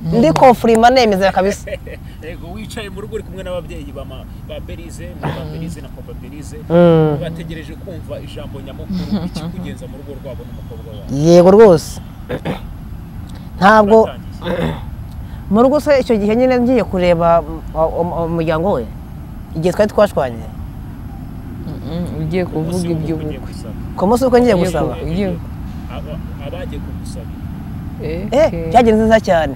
ndi kofurima nemeza kabisa yego wicaye mu rugo uri kumwe n'ababyeyi ba ma- ba berize muri ba berize na papa berize Mm. bategereje kumva ijambo nyamukuru ikikugenza mu rugo rwabo n'umukobwa wabo yego rwose ntabwo Baratangiye. mu rugo se icyo gihe nyine ngiye kureba um- um- umuryango we igihe twari twashwanye ugiye Umunsi kuvuga w'ubukwe ugiye iby'ubukwe gusaba. ku munsi w'uko ngiye Yego. gusaba Ugiye- Aba- abagiye kugusabira eh byagenze neza cyane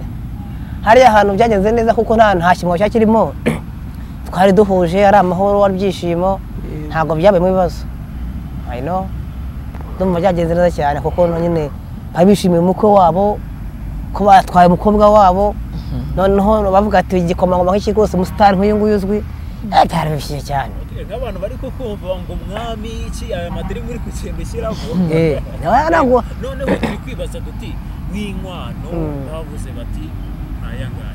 hariya hantu byagenze neza kuko nta nta kimwa cyakirimo twari duhuje ari amahoro ari ibyishimo ntabwo byabayemo ibibazo I know ndumva byagenze neza cyane kuko nyine bari bishimiye umukwe wabo ko batwaye umukobwa wabo noneho bavuga ati igikomangoma nk'iki rwose umusitari nk'uyu nguyu uzwi eh, byari bishyize cyane Eh, nk'abantu bari kukumva ngo mwami iki aya madirimu uri kugenda ushyiramo Eh, nawe ntabwo noneho turi kwibaza duti n'inkwano bavuze bati ntayangaya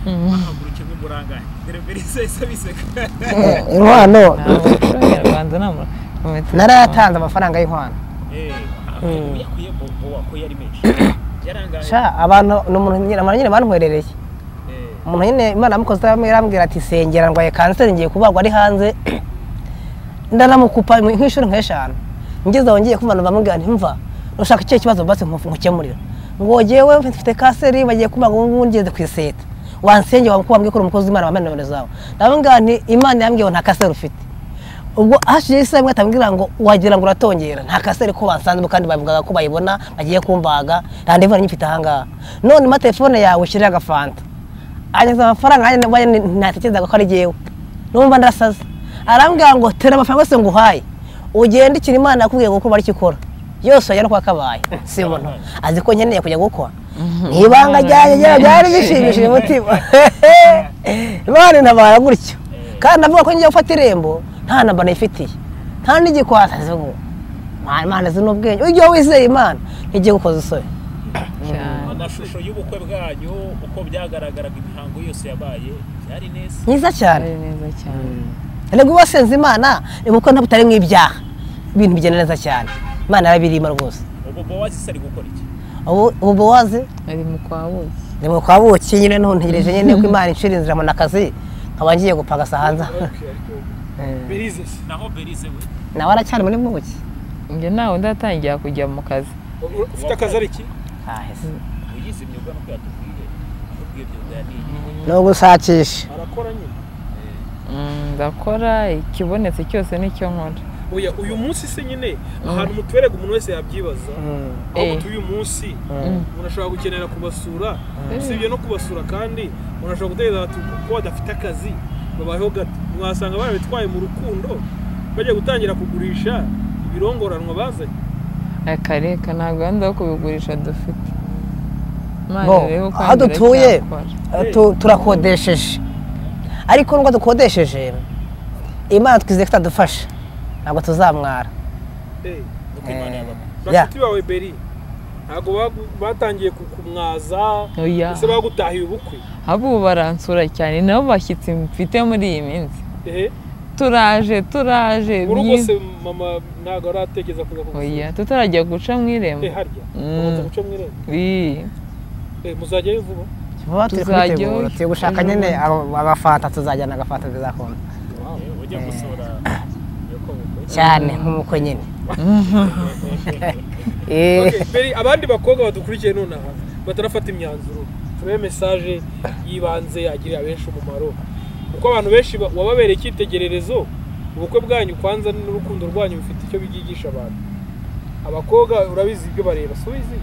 ahaguruke nk'umurangaye derebere isesa biseka eh, inkwano nyarwanda narayatanze amafaranga y'inkwano Eh, Mm. yakuye bobo wakuye ari menshi yarangaye sha abantu ni umuntu nyine abantu nyine bantwerereye Eh, umuntu nyine imana yamukoze irambwira ati sengera ndwaye kanseri ngiye kubagwa ari hanze ndanamukupa nk'inshuro nk'eshanu ngeze aho ngiye kumva bamubwira nti mva ushaka icyo kibazo basi nkufu- nkukemurira ngo jyewe mfite kanseri bagiye kubaga ubu ngubu ngeze ku iseta wansengera wakubambwe ko uri umukozi w'imana wambaye nomero zawe ndamubwira nti imana yambwiye ngo nta kanseri ufite ubwo hashijeho isaha imwe atambwira ngo wagira ngo uratongera nta kaseri ko basanzemo kandi bavugaga ko bayibona bagiye kumbaga randevu nari nyifite ahangaha none ma telefone yawe ushyiriho agafanta anyuze amafaranga nanjye nabaye ni- natekerezaga ko ari jyewe numva ndasaze arambwira ngo tera amafaranga yose nguhaye ugende ikira imana yakubwiye ngo gukora icyo ikora yose wajya no kuba kabaye si umuntu azi ko nkeneye kujya gukora ni ibanga ryanjye rya- ryari bishimishije umutima imana intabara gutyo kandi avuga ko ngiye gufata irembo nta namba nayifitiye nta n'igikwasa zivuga imana zina ubwenge ujye wizeye imana ntigiye gukoza isoni amashusho y'ubukwe bwanyu uko byagaragaraga imihango yose yabaye byari neza myiza cyane ari neza cyane Erega uwasenze Imana ni kuko nta butarimo ibyaha ibintu bigenda neza cyane imana yarabirima rwose ubu bowazi ari gukora iki ubu ubu bowazi ari mu kwa buki ni mu kwa buki nyine n'ubu ntegereje nyine ko imana inshira inzira mu akazi nkaba ngiye gupagasa hanze berize se naho berize we nawe aracyari muri buki njye ntawe ndatangira kujya mu kazi U- ufite akazi ari iki Ahise. uyize imyuga no kuyatubwiye atubwiye byuga yaniye ni ugushakisha arakora nyine Mm, ndakora ikibonetse cyose nicyo nkora oya uyu munsi se nyine ahantu mutuberega umuntu wese yabyibaza aho Eh. tuyu munsi Mm. umuntu ashobora gukenera kubasura usibye no kubasura kandi umuntu ashobora gutekereza ati ko badafite akazi babayeho gato mwasanga barabitwaye mu rukundo bagiye gutangira kugurisha ibirongoranwa bazanye akareka ntabwo wenda wo kubigurisha dufite Imana Bo, irebe uko aho yongera dutuye. icyakora. Eh, tu- turakodesheje ariko nubwo dukodesheje imana twizeye ko itadufasha ntabwo tuzamwara Eh, uko imana yabamo bashuti bawe beri ntabwo bagu- batangiye ku- kumwaza Oya. ese bagutahiye ubukwe abo ubu baransura cyane nabo bashyitsi mfite muri iyi minsi ehe turaje turaje mu rugo byiza. se mama ntabwo aratekereza kuza kugusura oya tutarajya guca mu irembo eh harya Mm. babanza guca mu irembo Ii. eh muzajyayo vuba vuba turi Tuzajya kubitegura iyo- turi gushaka nyene abo- abafanta tuzajyana agafanta bizakunda Eh, ujya gusura yuko bukwe cyane nk'umukwe nyine Okay, Beri, abandi bakobwa badukurikiye nonaha batarafata imyanzuro turabe mesaje y'ibanze agirira benshi umumaro kuko abantu benshi ba- wababereye icyitegererezo ubukwe bwanyu kwanza n'urukundo rwanyu bifite icyo byigisha abantu abakobwa urabizi ibyo bareba si ubizi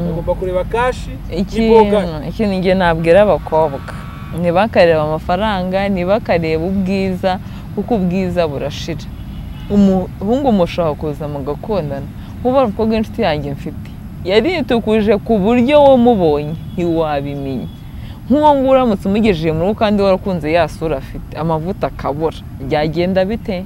bagomba kureba kashi ikintu n'iboga ikintu njye nabwira abakobwa ntibakareba amafaranga ntibakareba ubwiza kuko ubwiza burashira umuhungu mushobora kuza mugakundana nkuba umukobwa w'inshuti yanjye mfite yaritukuje ku buryo wamubonye ntiwabimenya nk'uwo nguwo uramutse umugejeje mu rugo kandi warakunze ya sura afite amavuta akabura byagenda bite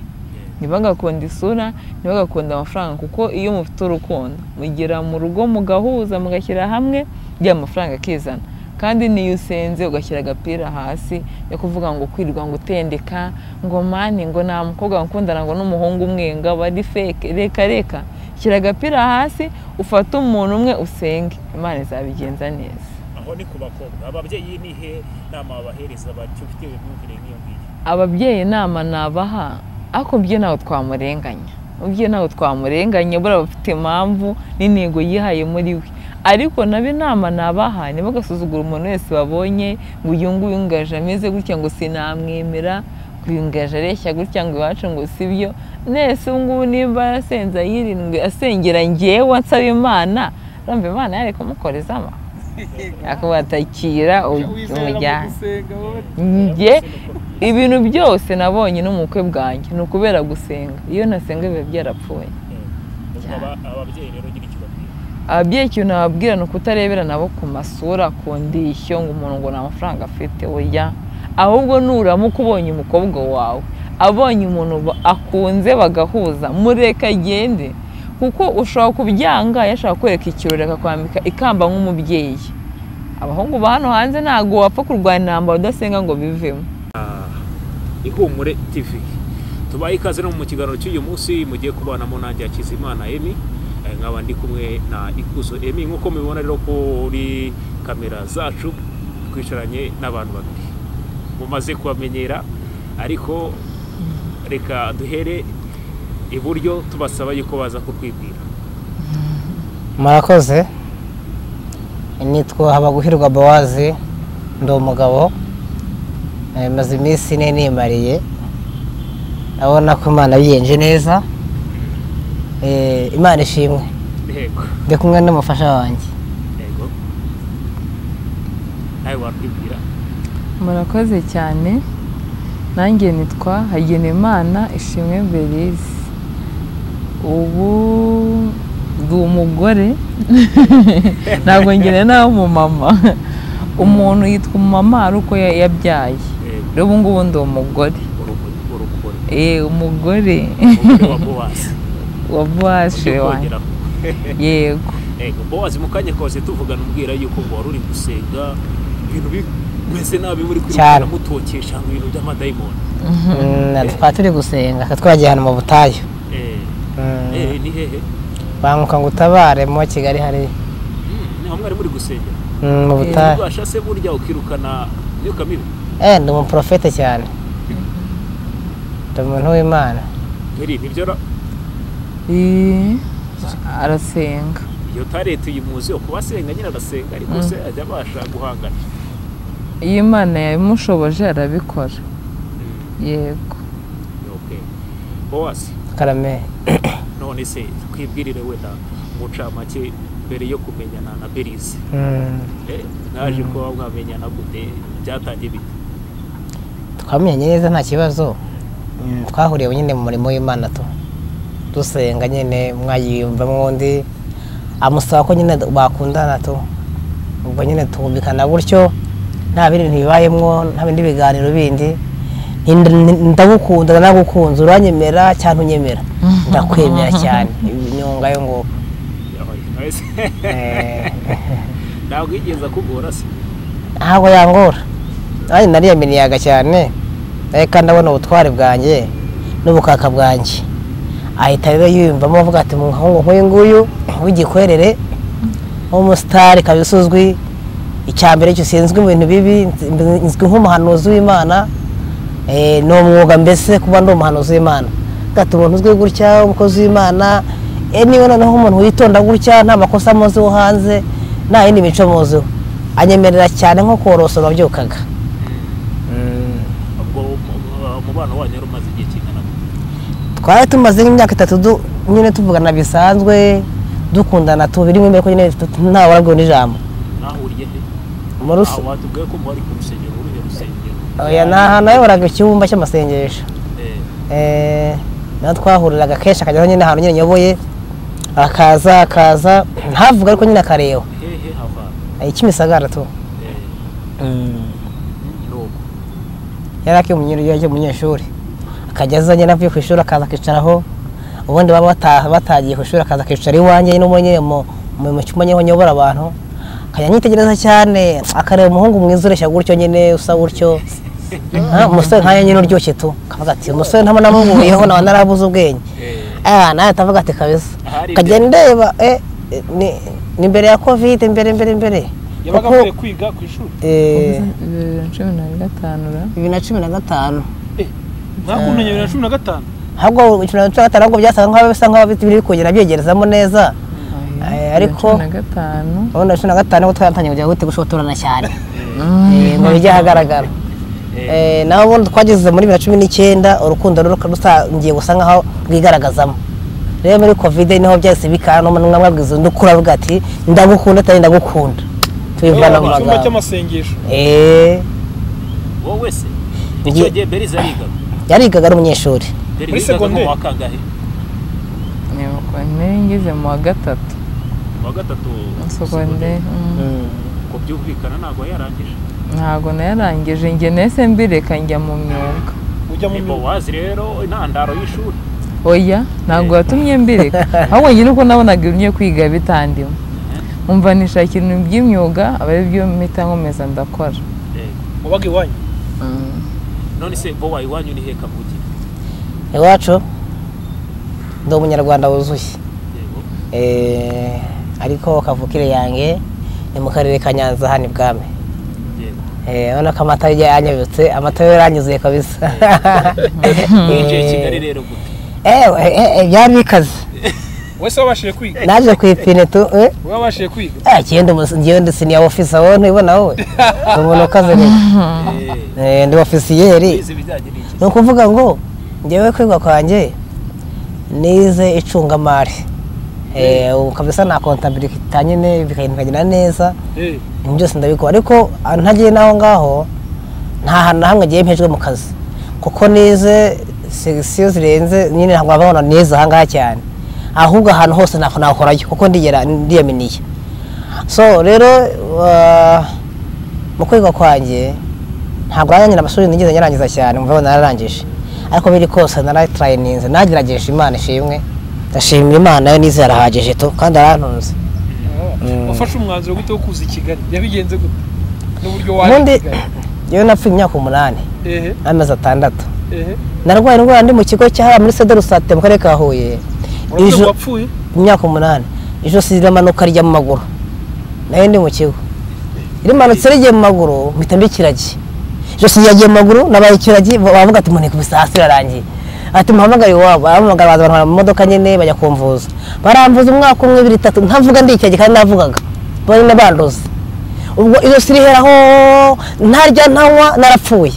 ntibagakunda isura ntibagakunde amafaranga kuko iyo mufite urukundo mugera mu rugo mugahuza mugashyira hamwe rya mafaranga akizana kandi niyo usenze ugashyira agapira hasi yo kuvuga ngo kwirwa ngo utendeka ngo mani ngo nta mukobwa wakundana ngo n'umuhungu umwe ngo aba ari feke reka reka shyira agapira hasi ufate umuntu umwe usenge imana izabigenza neza aho aho ni ku bakobwa ababyeyi ni he nama babahereza batyo ufite imyumvire nk'iyo ngiyo ababyeyi inama nabaha ariko byo ntabwo twamurenganya byo ntabwo twamurenganya buriya bafite impamvu n'intego yihaye muri we ariko nabo inama nabaha ntibagasuzugure umuntu wese babonye ngo uyu nguyu ngaje ameze gutya ngo sinamwemera ngo uyu ngaje areshya gutya ngo iwacu ngo si byo nese ubu ngubu nimba arasenze yirindwi asengera ngewe ansaba imana urumva imana yari kumukorezamo akubatakira wizera mu umujyana gusenga wowe njye ibintu byose nabonye no mu bukwe bwanjye ni ukubera gusenga iyo nasenga biba byarapfuye ubwo aba- ababyeyi rero ugira icyo babwira ababyeyi ikintu nababwira ni ukutarebera nabo ku masura ku ndishyo ngo umuntu ngo nta mafaranga afite oya ahubwo nuramuka ubonye umukobwa wawe abonye umuntu ba- akunze bagahuza mureka agende kuko ushobora kubyanga yashaka kwereka ikirori akakwambika ikamba nk'umubyeyi abahungu ba hano hanze ntabwo wapfa kurwanya intambara udasenga ngo bivemo ihumure tv tubaye ikaze no mu kiganiro cy'uyu munsi mugiye kubanamo nanjye hakizimana emi Eh, nkaba ndi kumwe na ikuzo emi nk'uko mubibona rero kuri kamera zacu twicaranye n'abantu babiri mumaze kubamenyera ariko reka duhere iburyo tubasaba yuko baza kutwibwira murakoze nitwa habaguhirwa bowazi ndi umugabo Eh, maze iminsi ine nimariye urabona ko imana yiyenje neza Eh, imana ishimwe yego ndi kumwe n'umufasha wanjye yego nawe watwibwira murakoze cyane nanjye nitwa hagenimana ishimwe mberizi ubu ndi umugore ntabwo ngene nawe umumama umuntu yitwa umumama ari uko ya- yabyaye Yego. rero ubu ngubu ndi umugore urumuri urumuri Eh, umugore umugore wa bowazi wa buwashe Ujye wanjye ukongeraho. yego Ego, bowazi mu kanya kose tuvugana umbwira yuko ngo wari uri gusenga ibintu bimeze nabi muri Cyane. kwirukanka mutokesha ngo ibintu by'amadayimoni Mm, twari turi gusenga twari twagiye ahantu mu butayu Eh, Mm, eh, ni hehe banguka ngo utabare mu kigali hariya Mm, niho mwari muri gusenga Mm, mu butayu rwasha se burya ukirukana imyuka mibi Eh, ndi umuprofete cyane ndi umuntu w'imana iri nibyo ra- Eh, arasenga iyo tarete uyu muzi yo kuba asenga nyine arasenga ariko se ajya abasha guhangana iyo imana yabimushoboje arabikora yego Okay. bowazi karame none se twibwirire wenda mucamake mbere yo kumenyana na berize Mm, Eh, naje kuba mwamenyana gute byatangiye bite twamenyanye neza nta kibazo Mm, twahuriye nyine mu murimo w'imana tu dusenga nyine mwayiyumvamo undi amusaba ko nyine bakundana tu ubwo nyine twumvikana gutyo nta bindi ntibibayemo nta bindi biganiro bindi Ndi- ndi- ndagukunda nagukunze uranyemera cyangwa unyemera ndakwemera cyane inyunga yo ngo eh, ntabwo yigeze akugora se ntabwo yangora nanjye nariyaminiyaga cyane nawe kandi abona ubutware bwanjye n'ubukaka bwanjye ahita rero yiyumvamo avuga ati muhungu nk'uyu nguyu w'igikwerere nk'umusitari kabisa usuzwi icya mbere cyo sinzwi mu bintu bibi nzi- nzwi nk'umuhanuzi w'imana Eh, ni umwuga mbese kuba ndi umuhanuzi w'imana gata umuntu uzwi gutya umukozi w'imana eh, niba noneho umuntu witonda gutya nta makosa amuziho hanze nta yindi mico amuziho anyemerera cyane nko korosora wabyukaga Mm. ubwo um- umubano wanyu wari umaze igihe kingana gute? twari tumaze nk'imyaka itatu du- nyine tuvugana bisanzwe dukundana tubiri imbere ko nyine tu- ntawe warabwiwe n'ijambo mwahuriye he mu rusi Ah, watubwiye ko muba ari ku rusengero uruhe rusengero oya ni ahantu wayoboraga icyumba cy'amasengesho Eh, Eh, naho twahuriraga kenshi akajyaho nyine ahantu nyine nyoboye akaza akaza ntavuga ariko nyine akareba hehe aho hantu Eh, ikimisagara tu Eh, ni uko yari akiri umunyeshuri akajya aza nyine avuye ku ishuri akaza akicaraho ubundi baba bataha batagiye ku ishuri akaza akicara iwanjye no mu nyine mu- mu mu cyumba nyine nyobora abantu akajya anyitegereza cyane akareba umuhungu mwiza ureshya gutyo nyine usa gutyo Ah, umusore nkanjye nyine uryoshye tu akavuga ati umusore ntabwo namuhuyeho naba narabuze ubwenge Eh, ah nawe atavuga ati kabisa Ahari akajya ndeba eh, eh, ni- ni mbere ya covid mbere mbere mbere yabaga Kuko- avuye kwiga ku ishuri eh, bibiri na cumi na gatanu ra bibiri na cumi na gatanu ntakuntu bibiri na cumi na gatanu ahubwo icumi na cumi na gatanu ahubwo byasaga nk'aho bisa nk'aho biri kongera byegerezamo neza Eh, ariko- cumi na gatanu ubundi cumi na gatanu nibwo twaratangiye kujya gutegura gushotorana cyane Eh, ngo bijye ahagaragara Eh, naho ubundi twageze muri bibiri na cumi n'icyenda urukundo ruru- rutangiye gusa nk'aho rwigaragazamo rero muri kovide niho byahise bikana n'umwe mwabwiza undi ukura avuga ati ndagukunda atari ndagukunda tubivana mu icyumba magambo cy'amasengesho Eh, wowe se Njye- icyo gihe beriza arigaga yarigaga ari umunyeshuri beri Muri wigaga mu segonderi. wa kangahe nyibuka nari ngeze mu wa gatatu mu wa gatatu segonderi mm. uko byumvikana ntabwo yarangije ntabwo nayarangije njye nahise mbireka njya mu myuga ujya mu nibo myuga wazi rero intandaro y'ishuri oya ntabwo yatumye mbireka ahubwo njye nuko nabonaga ibyo kwiga bitandimo umva nishakira ibintu by'imyuga aba ari byo mpita nkomeza ndakora Eh, wabaga iwanyu Mm. none se bo wawe iwanyu ni heka mugi iwacu ndi umunyarwanda wuzuye yego Eh, ariko kavukire yanjye ni mu karere ka nyanza hano ibwami yego Eh, urabona ko amata yagiye yanyabitse amata yo yaranyuzuye kabisa winjiye i kigali rero gute Eh, eh, eh, byari bikaze wese wabashije kwiga naje ku ipine tu eh, wowe wabashije kwiga eh, kigenda umus- ngewe ndi siniya ofisa wowe ntubibona wowe ni umuntu ukaze rero Eh, Eh, ndi ofisiyeri wize ibijyanye n'iki ni ukuvuga ngo ngewe kwiga kwanjye nize icungamari Eh, ubu kabisa na kontabilita nyine bikagenda bikagenda neza Eh, ibintu byose ndabikora ariko ah, ntagiye n'aho ngaho nta hantu na hamwe agiye mpejwe mu kazi kuko nize segisiyo zirenze nyine ntabwo babona neza aha ngaha cyane ahubwo ahantu hose ntabwo nahorayo kuko ndigera ndiyaminiye so rero ah, mu kwiga kwanjye ntabwo naranyira amashuri nigeze nyarangiza cyane mvabona nararangije ariko biri kose naratarayininze nagerageje imana ishimwe ndashimira imana yo nize yarahagije tu kandi yarantunze ah, wafashe umwanzuro gute wo kuza i kigali yabigenze gute n'uburyo ubundi waje i kigali yewe napfuye imyaka umunani ehe amezi atandatu ehe narwaye indwara ndi mu kigo cya hariya muri sede rusate mu karere ka huye urabona Ijo- ko wapfuye imyaka umunani ijosi riramanuka rijya mu maguru nayo ndi mu kigo rimanutse rigiye mu maguru mpita mbikiragi ijosi ryagiye mu maguru nabaye ikiragi bavuga ati muneka ibisasu irarangiye ati muhamagare iwabo aramuhamagara baza bantwara mu modoka nyine bajya kumvuza baramvuza umwaka umwe ibiri itatu ntavuga ndi ikiragi kandi navugaga bonyine banduza ubwo ijosi riheraho ntarya ntanywa narapfuye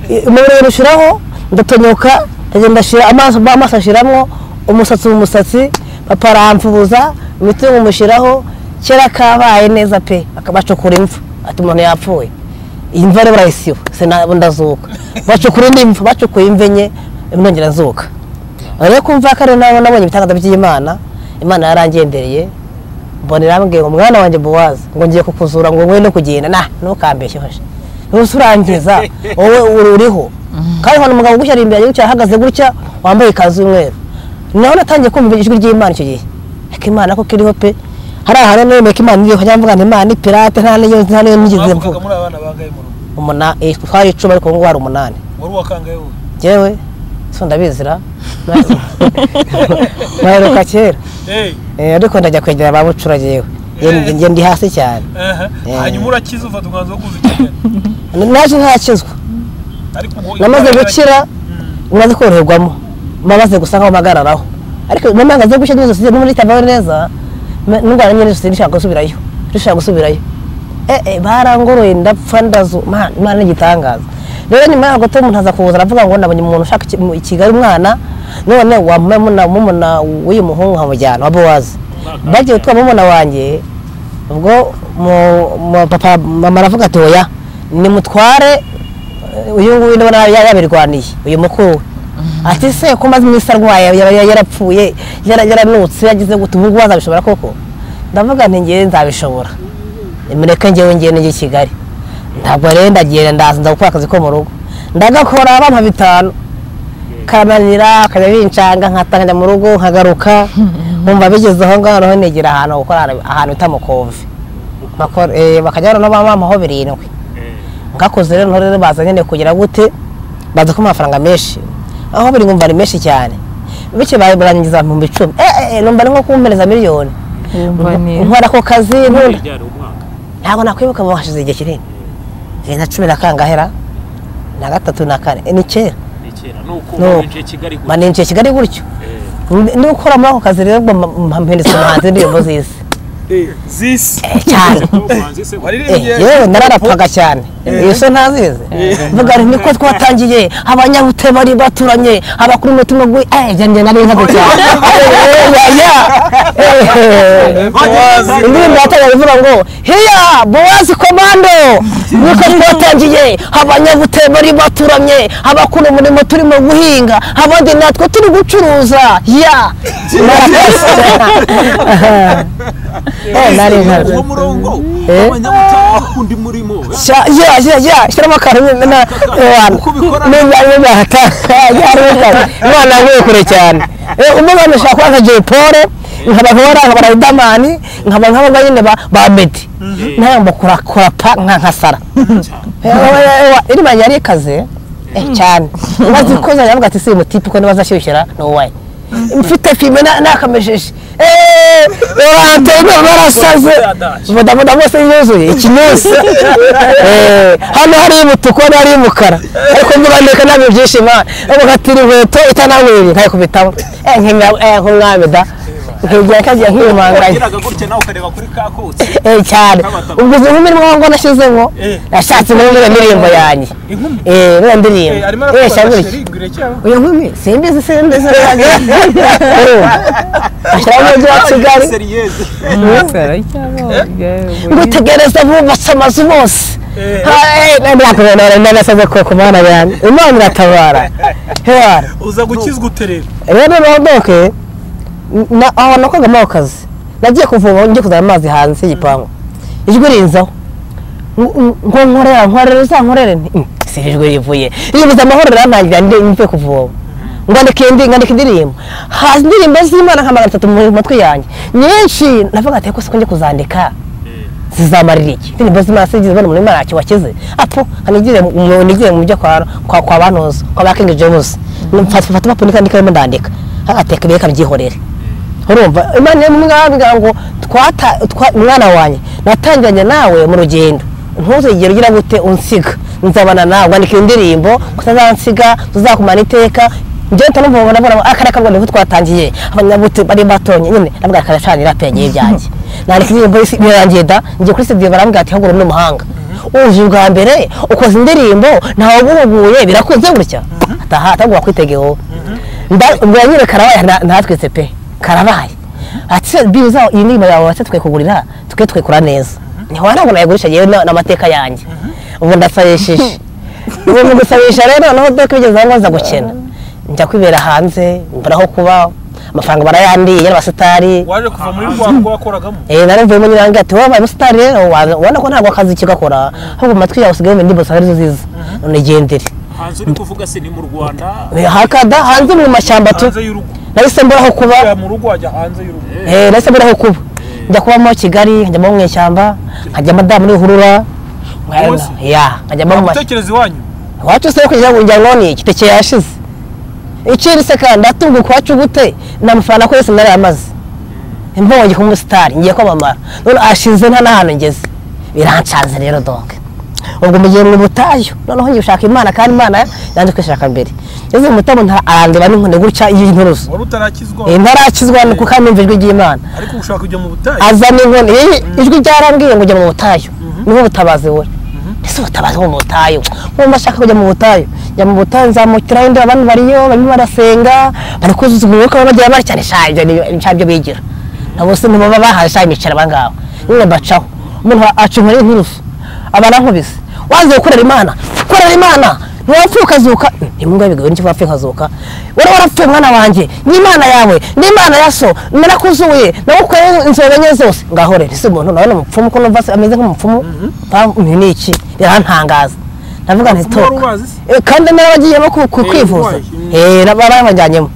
I- umubiri urushiraho ndatonyoka ndagenda shira amaso amaso ashiramwo umusatsi mu musatsi papa aramfubuza imitungo mushiraho kera kabaye neza pe bacukura imvu ati umuntu yapfuye iyi mva rero barayisiba sinabo ndazuka bacukura indi mvu bacukuye imva enye nongera nzuka rero kumva ko ari nabo nabonye ibitangaza by'imana imana yarangendereye mbona irambwiye ngo mwana wanjye buwazi ngo ngiye kukuzura ngo wowe no kugenda nah ntukambeshye hoje ntuse urangiza wowe uri- uriho kandi nkabona umugabo ugushyira imbere gutya ahagaze gutya wambaye ikanzu y'umweru nawe natangiye kumva ijwi ry'imana icyo gihe ariko imana ko kiriho pe hari ahantu nemeye ko imana iriho cyangwa mvuga ngo imana ni pirate nta n'iyo nta n'iyo nigeze mvuga mwavugaga muri abana bangahe mu rugo umunani eh, twari icumi ariko ubu ngubu hari umunani wari uwakangahe wowe njyewe so ndabizira naheruka kera Eh, Eh, ariko ndajya kwegera ba bucura yewe njye ndi hasi cyane aha. Eh. hanyuma urakiza ufata umwanzuro wo kuza i kigali naje ntakizwa ariko ubwo namaze gukira maze koroherwamo maze gusa nkaho mpagararaho ariko mama ngaze gushyira n'izo sisi n'ubundi itabaho neza ma- n'indwara nyine sisi ndishaka gusubirayo ndishaka gusubirayo eh eh barangoroye ndapfa ndazu man imana ni igitangaza rero nyuma yaho gato umuntu aza kuza aravuga ngo nabonye umuntu ushaka iki- mu- i Kigali umwana none wamumuna mumuna w'uyu muhungu nkamujyana wa Bowazi bagiye gutwara mumuna wanjye ubwo mu- mu- papa mama aravuga ati oya nimutware eh, uyu nguyu ndabona ya- yabirwaniye uyu mukuru we." ati se ko maze iminsi arwaye yaba yaba yarapfuye yara- yaranutse yagize gute ubu ngubu azabishobora koko ndavuga nti ngewe nzabishobora mureke ngewe ngewe nijye i kigali ntabwo rero ndagenda ndaza nza gukora akazi ko mu rugo ndagakora bampa bitanu kananira akajya bincanga nkatanga njya mu rugo nkagaruka nkumva bigeze aho ngaho noneho negera ahantu ho gukora ahantu- ahantu bita mukove Bakora- eh, bakajya noneho bampaho birindwi Eh, ngakoze rero noneho rero baza nyine kugira gute baza kumpa amafaranga menshi aho biri ngumva ari menshi cyane bityo ba- barangiza mu icumi eh eh numva ari nko kumpereza miliyoni wumva ni nkora ako kazi muri ntunda ryari umwaka ntabwo nakwibuka ngo hashize igihe kinini Eh, na cumi na kangahera na gatatu na kane eh, ni kera ni kera ni uko No. warinjiye kigali gutya. baninjiye kigali gutyo Eh, niba ukora muri ako kazi rero mpendetse umuhanzi w'indirimbo z'isi zisi Eh, cyane no, ubanza ise gutya. Eh, yewe nararapfaga cyane iyo so ntazizi mvuga ngo niko twatangiye abanyabute bari baturanye abakuru umutima ngo ibyo njye nari nkaze cyane Eh, ya, ya. Eh, Bowazi. indirimbo yatangiye ivuga ngo hiya bowazi komando niko twatangiye abanyabute bari baturamye abakuru umurimo turimo guhinga abandi natwe turi gucuruza ya Eh, nari nkaze uwo murongo Eh. abanyamutanga bakunda umurimo sha ya ya ya shyiramo akantu na na Uko ubikora- n'umwanya w'ibata imana yaguye kure cyane Eh, umwe nashaka kuba nka Jay Paul nkaba nkora nkaba Riderman nkaba nk'aba nyine ba ba Meddy nawe mbakora kora pa nka nka Sara Eh, wa- wa- wa- iri manya yari ikaze eh, cyane maze ikoze yavuga ati si mutipi ko nibaza ashyushyira no way mfite filime na- nakamejeje eee urantebe barasaze bodaboda bose yuzuye ikinyusi hano hari umutuku hano hari umukara ariko mvuga ndeka ntabwo byishima uvuga ati iri nkweto itananyweye nkayikubitamo eh nkimya nk'umwami da nkigira kagiye nkiyumanganya wagiraga gutya nawe ukareba kuri kakotsi Eh, cyane ubwo izo nkumi niyo ngo nashyizemo nashatse muri iyo ndirimbo yanjye eh muri iyo ndirimbo arimo eh arakora shyira gutya sheri igure cyangwa uyu nkumi simbizi simbizi ashyiramo umujyi wa kigali seriyeze ngutegereza bubatse amazu bose nasaze ku mana yanjye imana iratabara Hera. uza gukizwa uterera rero rodoke aho nakogamo ako kazi nagiye kuvoma ngiye kuzana amazi hanze y'igipangu ijwi rinzaho Ngo- ngo nkorera nkorera uzankorere nti, "Mm, si iri jwi rivuye ribuze amahoro rantangira ndi mvuye kuvoma ngandika indi ngandika indirimbo haza indirimbo z'imana nka magana atatu mu matwi yanjye nyinshi navuga ati ko siko ngiye kuzandika zizamarira iki indirimbo z'imana sinigeze mbona umuntu imana ntacyo wakize apfu hanigire mu nigire mu byo kwa kwa kwa banoza kwa ba kingi jemusi mfata mfata impapuro ndika ndimo ndandika agateka ibireka byihorere urumva imana yo mwabwira ngo twata twa- mwana wanjye natangiranye nawe mu rugendo ntuzigere ugira gute unsiga nzabana nawe wandika indirimbo utazansiga tuzakumara iteka njyewe nta n'umva mbona mbona akareka ngo niko twatangiye abanyabuti bari batonye nyine ndavuga karacanira pegeye ibyanjye nandika indirimbo y'isi- birarangiye da ngiye kuri studio barambwira ati hagura n'umuhanga uje ubwa mbere ukoze indirimbo ntawe uguhuguye birakunze gutya ataha atagomba kwitegeho mbwira nyine karabaye nta- ntatwitse pe karabaye ati bibi zaho iyi ndirimbo yawe watse twekugurira twe twekura neza ntiwara ntabwo nayigurisha yewe na- n'amateka yanjye ubu ndasabishije ubu mu gusabisha rero noneho dore ko bigeze aho nza gukena njya kwibera hanze mbura aho kuba amafaranga barayandiye y'abasitari waje kuva muri rwa wakoragamo Eh, nari mvuye muri nange ati wabaye umusitari rero waza- ubona ko ntabwo akazi kigakora ahubwo mu matwi yawe usigaye wumva indirimbo zawe arizo ziza none gendere hanze uri kuvuga se ni mu rwanda hakada hanze mu mashyamba tu hanze y'urugo nahise mbura aho kuba ya mu rugo wajya hanze y'urugo Eh, nahise mbura aho kuba njya kubamo kigali nkajyamo mu ishyamba nkajyamo da muri hurura Wowe se? ya nkajyamo mu mashyamba gutekereza iwanyu wacu se kugira ngo njya ngoni igiteke yashize ikirise kandi ndatunguka iwacu gute nta mafaranga ko yose nari amaze mbonye ku musitari ngiye kwamamara none ashize nta n'ahantu ngeze birancanze rero doke ubwo mugiye mu butayu noneho ngiye gushaka imana kandi imana yanze kwishaka mbere ngeze mu butayu ntara- arandeba n'inkoni gutya y'inturusu wari utarakizwa Eh, ntarakizwa ni kuko numva ijwi ry'imana ariko ushaka kujya mu butayu azana inkoni Iyi ijwi ryarambwiye ngo jya mu butayu niho butabazi buri ese ubutabazi bwo mu butayu wumva ashaka kujya mu butayu jya mu butayu nzamukiraho indi abantu bariyo barimo barasenga bari kuzuza umwuka bagira bari cyane sha ibyo ni sha ibyo bigira nabo se ntibaba bahaye sha imiceri aba ngaba nyine mbacaho umuntu aca inkoni y'inturusu aba arankubise waziye gukorera imana gukorera imana ntiwapfuye ukazuka ntimwumva bigoye n'icyo wapfuye ukazuka wowe warapfuye mwana wanjye n'imana yawe n'imana ya so narakuzuye nagukoreye inzoga enye zose ngaho rero ese umuntu nawe ni umupfumu ko numva se ameze nk'umupfumu mpamvu ni iki birantangaza ndavuga nti Umupfumu wari toka ubazi se? Eh, kandi n'abagiyemo ku- ku- Eh, kwivuza urwaye. Mm. Eh, na- barabajyanyemo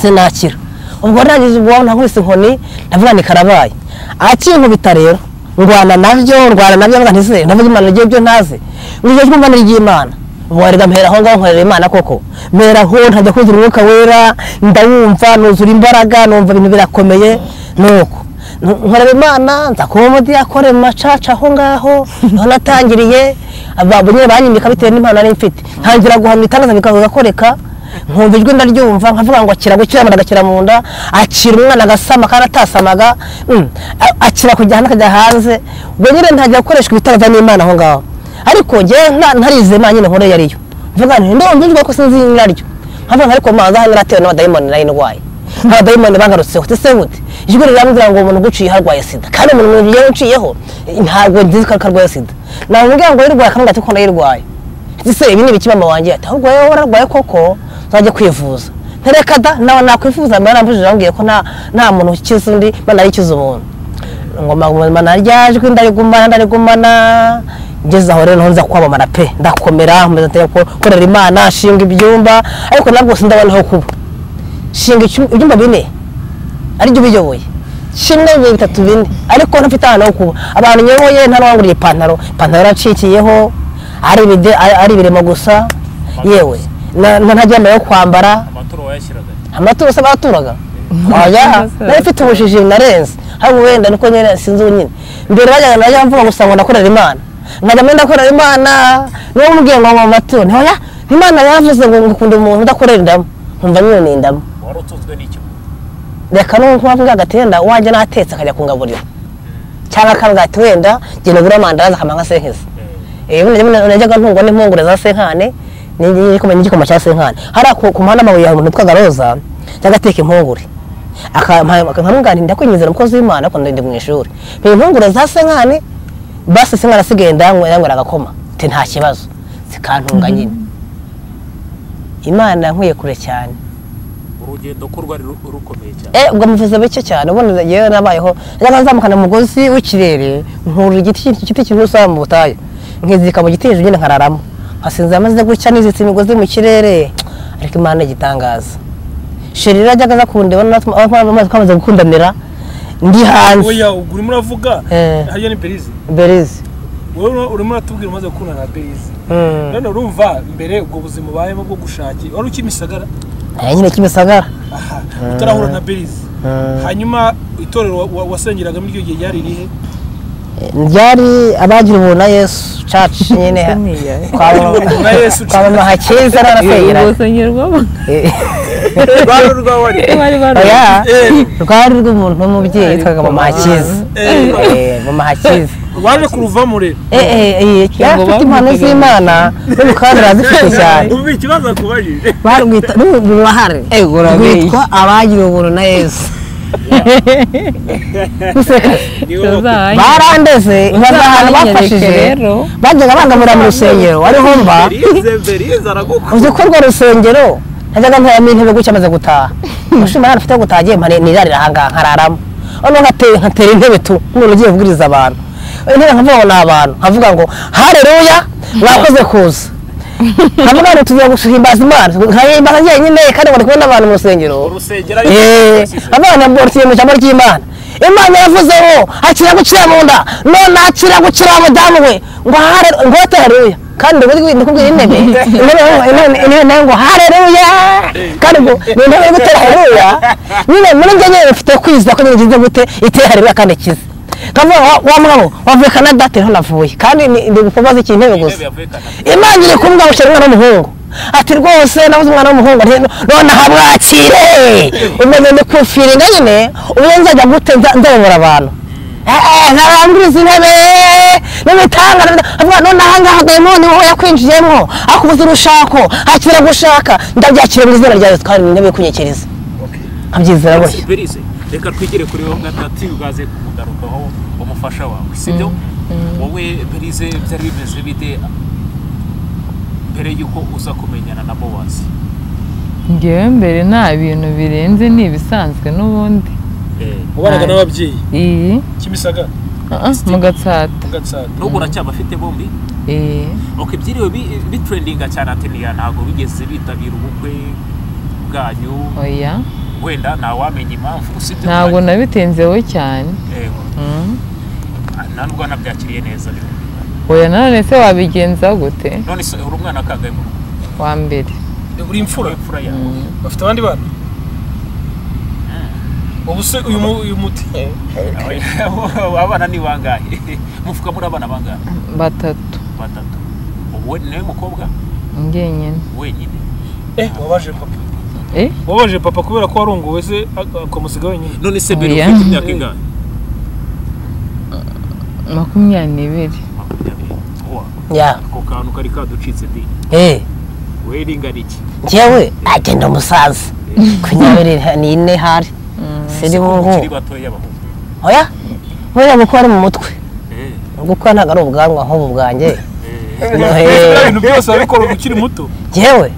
sinakira ubwo narangije ubwo nankubise inkoni ndavuga ni karabaye akinkubita rero ndwana nabyo ndwana nabyo mwana ntizere ndavuga imana igihe byo ntazi ngije jwi mbona ry'imana warega mpera aho ngaho nkorera imana koko mpera aho ntajya kugira umwuka wera ndawumva nuzura imbaraga numva ibintu birakomeye nuko nkorera imana nzakuba umudiyakore mu macaca aho ngaho aho natangiriye abantu nyine banyimika bitewe n'impano nari mfite ntangira guhamya itangaza bikanga gakoreka nkumva ijwi ndaryumva nkavuga ngo akira gukira amara agakira mu nda akira umwana agasama kandi atasamaga mm, a- akira kujya hanze akajya hanze ubwo nyine ntangira gukoreshwa ibitangaza n'imana aho ngaho ariko njyewe nta- ntarizeye imana nyine nkoreye ariyo mvuga nti ndumva ko sinzi nyiraryo nkavuga ariko mazi ahangaha naratewe n'abadayimoni nari ndwaye abadayimoni bangarutseho ndetse buti ijwi rirambwira ngo umuntu uguciye arwaye sida kandi umuntu ugiye uciyeho eh, ntabwo nzi ko arwaye sida namubwira ngo yirwaye akamubwira ati ko nayirwaye ese ibi ni ibiki mama wanjye ati ahubwo wowe wararwaye koko nzajya kwivuza ntereka da nawe nakwifuza mbere nambujije ambwiye ko nta nta muntu ukiza undi imana ariyo ikiza umuntu ngoma ngoma naryajwe ndarigumana ndarigumana ngeze aho rero nza kwamamara pe ndakomera nkomeza nte- gukorera imana nshinga ibyumba ariko nabwo sindabona aho kuba nshinga icyum- ibyumba bine aribyo biyoboye kimwe bibiri bitatu bine ariko ntafite ahantu ho kuba abantu nyoboye nta n'uwanguriye ipantaro ipantaro yaracikiyeho ari ibide ari- ari ibiremo gusa yewe na- na- nta ryambaye yo kwambara amaturo wayashyiraga amaturo se baraturaga oya nari mfite ubujiji narenze haba wenda niko nyine sinzi unyine mbere bajyaga najya mvuga gusa ngo ndakorera imana nkajya mbere ndakorera imana niba mubwiye ngo mu maturo nti oya imana yavuze ngo ngukunda umuntu udakorera indamu nkumva nyine ni indamu wari utunzwe n'icyo reka n'ubu kuba mvuga agatenda wajya n'atetse akajya kungaburira cyangwa akavuga ati wenda genda ugure amandazi akamara nka senkezi najyaga ntungwa n'impungure za senkane n'igikombe n'igikoma cya senkane hariya ku- ku muhanda amabuye hari umuntu witwaga roza yajyaga ateka impungure nkamugana ndakwinjizira umukozi w'imana ariko ndi mu ishuri ni impungure za senkane basi senkane asigaye ndanywa yanywera agakoma ati nta kibazo zikantunga nyine imana yankwiye kure cyane urugendo ko rwari ru- rukomeye cyane Eh, ubwo mvuze bike cyane ubundi yewe nabayeho njyaga nzamukana umugozi w'ikirere nkurura igiti igiti kinusaba mu butayu nkizika mu giti hejuru nyine nkararamo nkasinzira maze gutya nizitse imigozi mu kirere ariko imana igitangaza sheri rero ajyaga aza kundeba natwe amazi twamaze gukundanira ndi hanze oya ubwo urimo uravuga Eh. hariya ni berize berizi wowe urimo uratubwira umaze gukundana na berize Mm. none urumva mbere ubwo buzima ubayemo bwo gushakira wari ukimisagara Eh, nyine kimisagara aha utarahura na berize hanyuma itorero wa- wa- wasengeragamo iryo gihe ryari irihe Eh, ryari abagira ubuntu na yesu caci nyine Ubuntu na Yesu church. kwabona hakiza n'abasengera urwosonyerwamo rwari urwawari bari bari oya Eh. rwari rw'umuntu w'umubyeyi yitwaga mama hakiza Eh. Eh, mama hakiza waje kuruvamo rero Eh, eh, eh, yari afite impano z'imana n'ubukandi arazifite cyane ubu ikibazo akubajije barwita n'uruhare urabeshya. rwitwa abagira ubuntu na yesu Useka. barandeze baza ahantu bafashije rero bajyaga bangamira mu rusengero ariho mba berize berize aragukunda uzi ko urwo rusengero najyaga ntaramo intebe gutya amaze gutaha mushima hano mfite gutaha agiye nirarira ahangaha nkararamo noneho nkate- nkatera intebe tu nk'umuntu ugiye kubwiriza abantu intebe nkavuga ngo ni abantu nkavuga ngo hareruya mwakoze kuza nkavuga ngo tugiye guhimbaza imana nkahimbaza njyenyine kandi ngo ndi kumwe n'abantu mu rusengero urusengero abana bworoshye mu ijambo ry'imana imana yavuzeho akira gukira mu nda none akira gukira wa mudamu we ngo hare ngo hareruya kandi ubu ndikubwira intebe intebe intebe- intebe nayo ngo hareruya kandi ngo ni intebe yo gutera hareruya nyine muri njye nyine bifite kwiza ko nyine ngize gute iteye hareruya kandi ikize nkavuga ngo, wa mugabo wavuye kanada ati nto navuye kandi ni- ndi kubaza iki intebe gusa intebe yavukana imana iri kumva ngo ushyira umwana w'umuhungu ati rwose nabuze umwana w'umuhungu nti none ahamwakire umeze ni kufiringa nyine ubu nzajya gute nza- nzayobora abantu Eh, eh, ntaranguriza intebe n'imitangana avuga none ahangaha dayimoni wowe yakwinjiyemo akubuza urushako akira gushaka ndabyakira mu izina rya yesu kandi ni intebe yo kunyikiriza nkabyizera gutya berize reka twigire kuri wowe gatatu ugaze kumugarukaho umufasha wawe sibyo wowe berize byari bimeze bite mbere y'uko uza kumenyana na bowazi ngewe mbere nta bintu birenze ni ibisanzwe n'ubundi ubanaga n'ababyeyi iyi kimisagara ah, mu gatsata gatsara n'ubwo uracyabafite bombi iyi ok byiriwe bi- bitrendinga cyane ateniya ntabwo bigeze bitabira ubukwe bwanyu oya wenda ntawamenya impamvu usibye ntabwo nabitenzeho cyane Yego. Mm. nta nubwo wanabyakiriye neza oya nanone se wabigenza gute none se uri umwana akagaye mu rugo wa mbere uri imfura imfura yawe bafite abandi bana ubu se uyu mu- uyu muti abana ni bangahe mufuka muri abana bangahe batatu batatu ubu we- nawe mukobwa ngenyine wenyine eh wabaje papa eh wabaje papa kubera ko warongowe se ak- akamusiga wenyine none se mbere Oya. ufite imyaka ingahe makumyabiri makumyabiri Owa, ya ako kantu kari kaducitse di eh we ringana iki njyewe agenda umusaza makumyabiri ni ine hari siri ukiri bungu batoya abahungu oya buriya niko ari mu mutwe Eh, gukora ntabwo ari ubwanwa nk'ubu bwanjye eh. Buriya ibintu byose abikora ukiri muto njyewe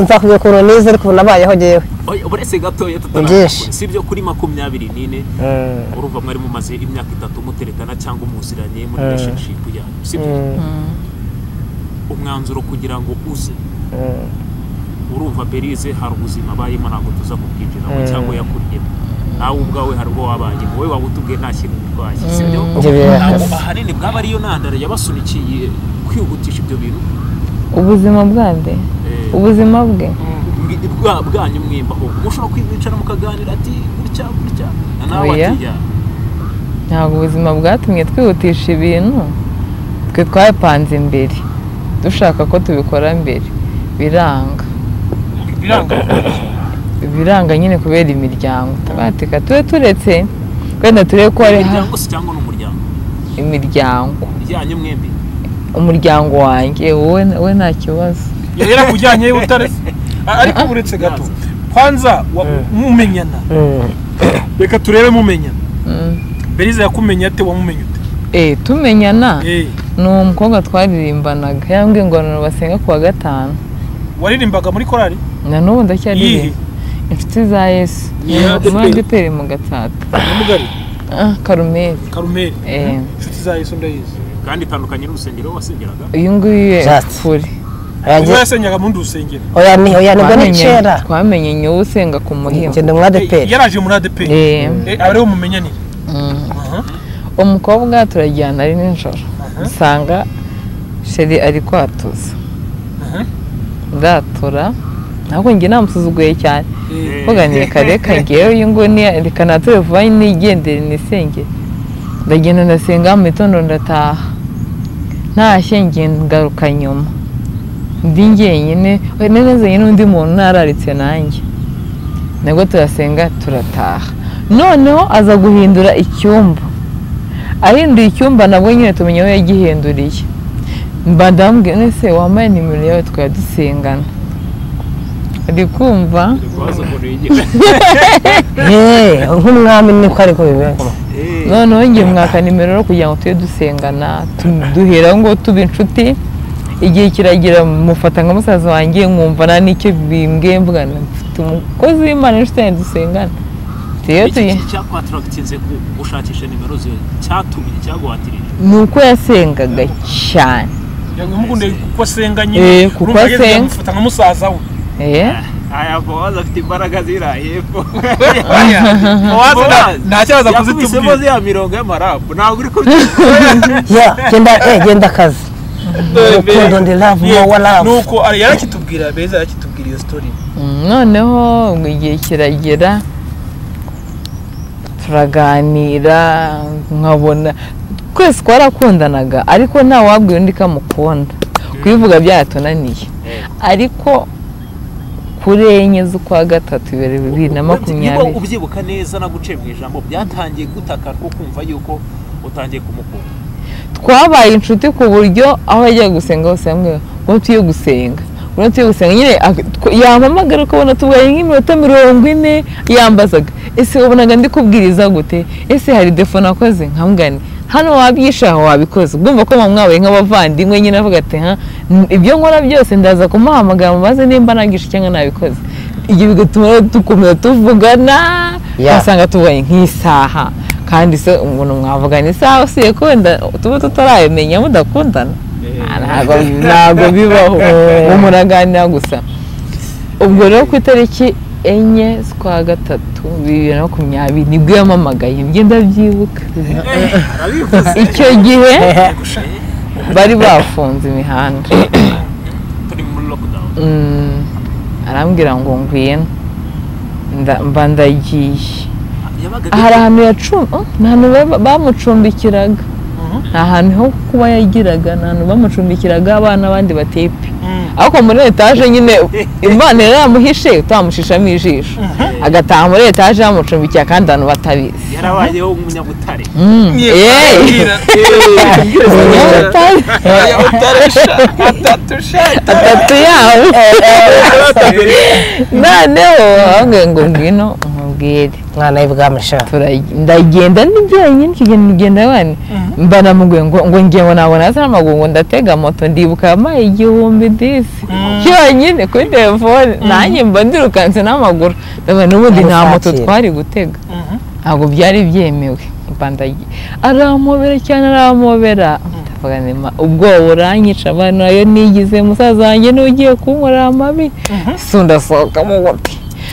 nzakubwira ukuntu nize ariko ubu nabayeho njyewe Oya, uretse gatoya Byinshi. tutarakora si byo kuri makumyabiri n'ine urumva mwari mumaze imyaka itatu muterekana cyangwa muziranye muri relationship yanyu si byo umwanzuro kugira ngo uze urumva berize hari ubuzima abayemo ntabwo tuza kubwinjiramo cyangwa yakuryemo nawe ubwawe hari ubwo wabaye wowe waba utubwiye nta kintu bitwaye si byo Ibyo birahari. ntabwo ahanini bwaba ariyo ntandaro yabasunikiye kwihutisha ibyo bintu ubuzima bwande Eh, ubuzima bwe mbi- bwa- bwanyu mwimbaho mushobora kwicara mukaganira ati gutya gutya na nawe Oya. ati ya ntabwo ubuzima bwatumye twihutisha ibintu twe twapanze imbere dushaka ko tubikora mbere biranga biranga biranga nyine kubera imiryango tubatika tube turetse wenda turebe ko hari ha- umuryango se cyangwa ni umuryango imiryango ryanyu mwembi umuryango wanjye wowe we nta kibazo yari yarakujyanye y'ubutare ariko uretse gato kwanza wa- mumenyana reka turebe mumenyana Mm. berize yakumenye ate wamumenye ute Eh, tumenyana Eh, ni umukobwa twaririmbanaga yambwiye ingororano basenga ku wa gatanu waririmbaga muri korari na n'ubu iyihe ndacyaririmba inshuti za yesu Yeah. muri adeperi mu gatsata nyamugari Ah, karumeri karumeri Eh. inshuti za yesu ndayizi kandi itandukanye n'urusengero wasengeraga uyu nguyu Just. kure ubwo yasenyaga mu ndi rusengero oya ni oya nibwo ni kera twamenye nyowe usenga ku muhima njye ndi umwadeperi yaraje muri adp Eh. abariho mumenyanire Mm. umukobwa turajyana ari nijoro usanga sheri ari kwatuza Aha. ndatura ntabwo njye namusuzuguye cyane Eh. mvuga ni reka reka ngewe uyu nguyu ni reka nature vuba nigendere nisenge ndagenda ndasenga mu gitondo ndataha ntashye ngenda ngaruka nyuma ndi njyenyine wenda nezanye n'undi muntu ntararitse nanjye nabwo turasenga turataha noneho aza guhindura icyumba ahinduye icyumba nabwo nyine tumenya aho yagihinduriye mbadambwe nese wambaye nimero yawe twari dusengana ari kumva waza umuntu yigira yeee nk'umwami niko ariko bimeze noneho ngiye mwaka nimero rero kugira ngo tujye dusengana tu- duhera ngo tuba inshuti igihe kiragira mufata nka musaza wanjye nkumva nta n'icyo bimbwiye mvuga ngo mfite umukozi w'imana inshuti yanjye dusengana rero iki tuye kintu cyakwataragitinze gushakisha nimero ze cyatumye cyaguhatirije ni uko yasengaga cyane yamukunde kuko asenga Eh, nyine kuko urumva ageze asenga. amufata nka musaza we Eh, aya bowazi afite imbaraga zira hepfo Bowazi nta- nta cyo aza yakubisemo kuzitubwira ziriya mirongo y'amarapu ntabwo uri ya genda eh genda akazi urukundo ndi love Yeah. more love nuko ari- yarakitubwira beza yarakitubwira iyo story mm, noneho ngo igihe kiragera turaganira nkabona twese twarakundanaga ariko nta wabwiye undi ko amukunda kubivuga byatunaniye ariko kuri enye z'ukwa gatatu ibihumbi bibiri na makumyabiri Niba ubyibuka neza naguciye mu ijambo byatangiye gutaka ko kumva yuko utangiye kumukunda twabaye inshuti ku buryo aho yajyaga gusenga hose hamwe ubona tugiye gusenga ubona tugiye gusenga nyine ak- tw- yampamagara ukabona tubaye nk'iminota mirongo ine yambazaga ese wabonaga ndi kubwiriza gute ese hari defo nakoze nkamugani hano wabyishe aho wabikoze ubwumva ko mama mwabaye nk'abavandimwe nyine avuga ati ha n- ibyo nkora byose ndaza kumuhamagara maze nimba nagishe cyangwa nabikoze ibyo bigatuma rero dukomeza tuvugana Yeah. ugasanga tubaye nk'isaha kandi se umuntu mwavugana isaha usiye kunda tuba tutarayamenya mudakundana Ah, ntago ntago bibaho ubu muraganira gusa ubwo rero ku itariki enye z'ukwa gatatu bibiri na makumyabiri nibwo yamamagaye ibyo ndabyibuka arabivuze icyo gihe Eh, bari bafunze imihanda turi muri lockdown Mm, arambwira ngo ngwino Nda- mba ndagiye yabaga hari ahantu yacumbi ni ahantu ba- bamucumbikiraga Mhm. nta hantu ho kuba yagiraga ni ahantu bamucumbikiraga abana abandi batepe Mhm. ariko muri etaje nyine imana yari yamuhishe utamushishamo ijisho agataha muri etaje yamucumbikiye kandi abantu batabizi yarabayeho umunyabutare Mm. Yey! Umunyabutare. atatu yawe noneho ahubwo ngo ngwino umubwire mwana w'ibwami sha turaj- ndagenda ndi jyenyine icyo gihe ngenda wane mbana mu ngo ngo ngiye ngo nabona hasi n'amaguru ngo ndatega moto ndibuka yampaye igihumbi disi cyonyine kuri telefone nanjye mba ndirukanse n'amaguru ndabona n'ubundi nta moto Ntuzakire. twari gutega ntabwo byari byemewe mba ndagiye arampobera cyane arampobera ndavuga nti, "Ma, ubwoba uranyica abantu nayo nigize musaza wanjye n'ugiye kunkorera amabi ese ndasohokamo gute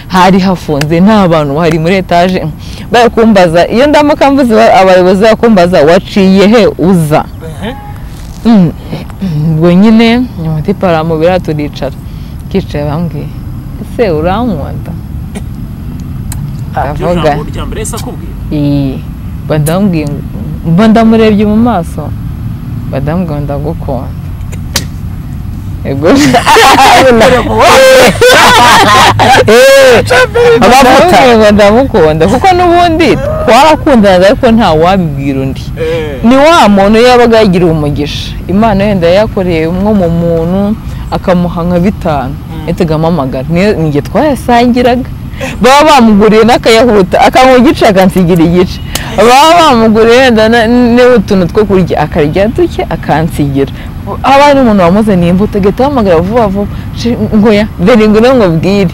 hari hafunze nta bantu bahari muri etaje bari kumbaza iyo ndamuka mvuze ba- abayobozi bari kumbaza waciye he uza Mm, ubwo nyine amatipa aramubira turicara kicaye bambwiye ese urankunda Iryo jambo rya mbere yahise akubwira iyi badambwiye mba ndamurebye mu maso badambwiye ndagukunda Ego. Abamubwira ngo ndamukunda kuko n'ubundi twarakundanaga ariko nta wabibwira undi ni wa muntu yabaga yagiriwe umugisha imana yenda yayakoreye umwe mu muntu akamuha nka bitanu yatega amamagara Niyo- ni njye twayasangiraga baba bamuguriye n'akayahuta akamuha igice akansigira igice baba bamuguriye wenda na- n'utuntu two kurya akarya duke akansigira haba hari umuntu wamuzaniye imbuto agahita ahamagara vuba vuba "Shi- ngoya dore ngwino nkubwire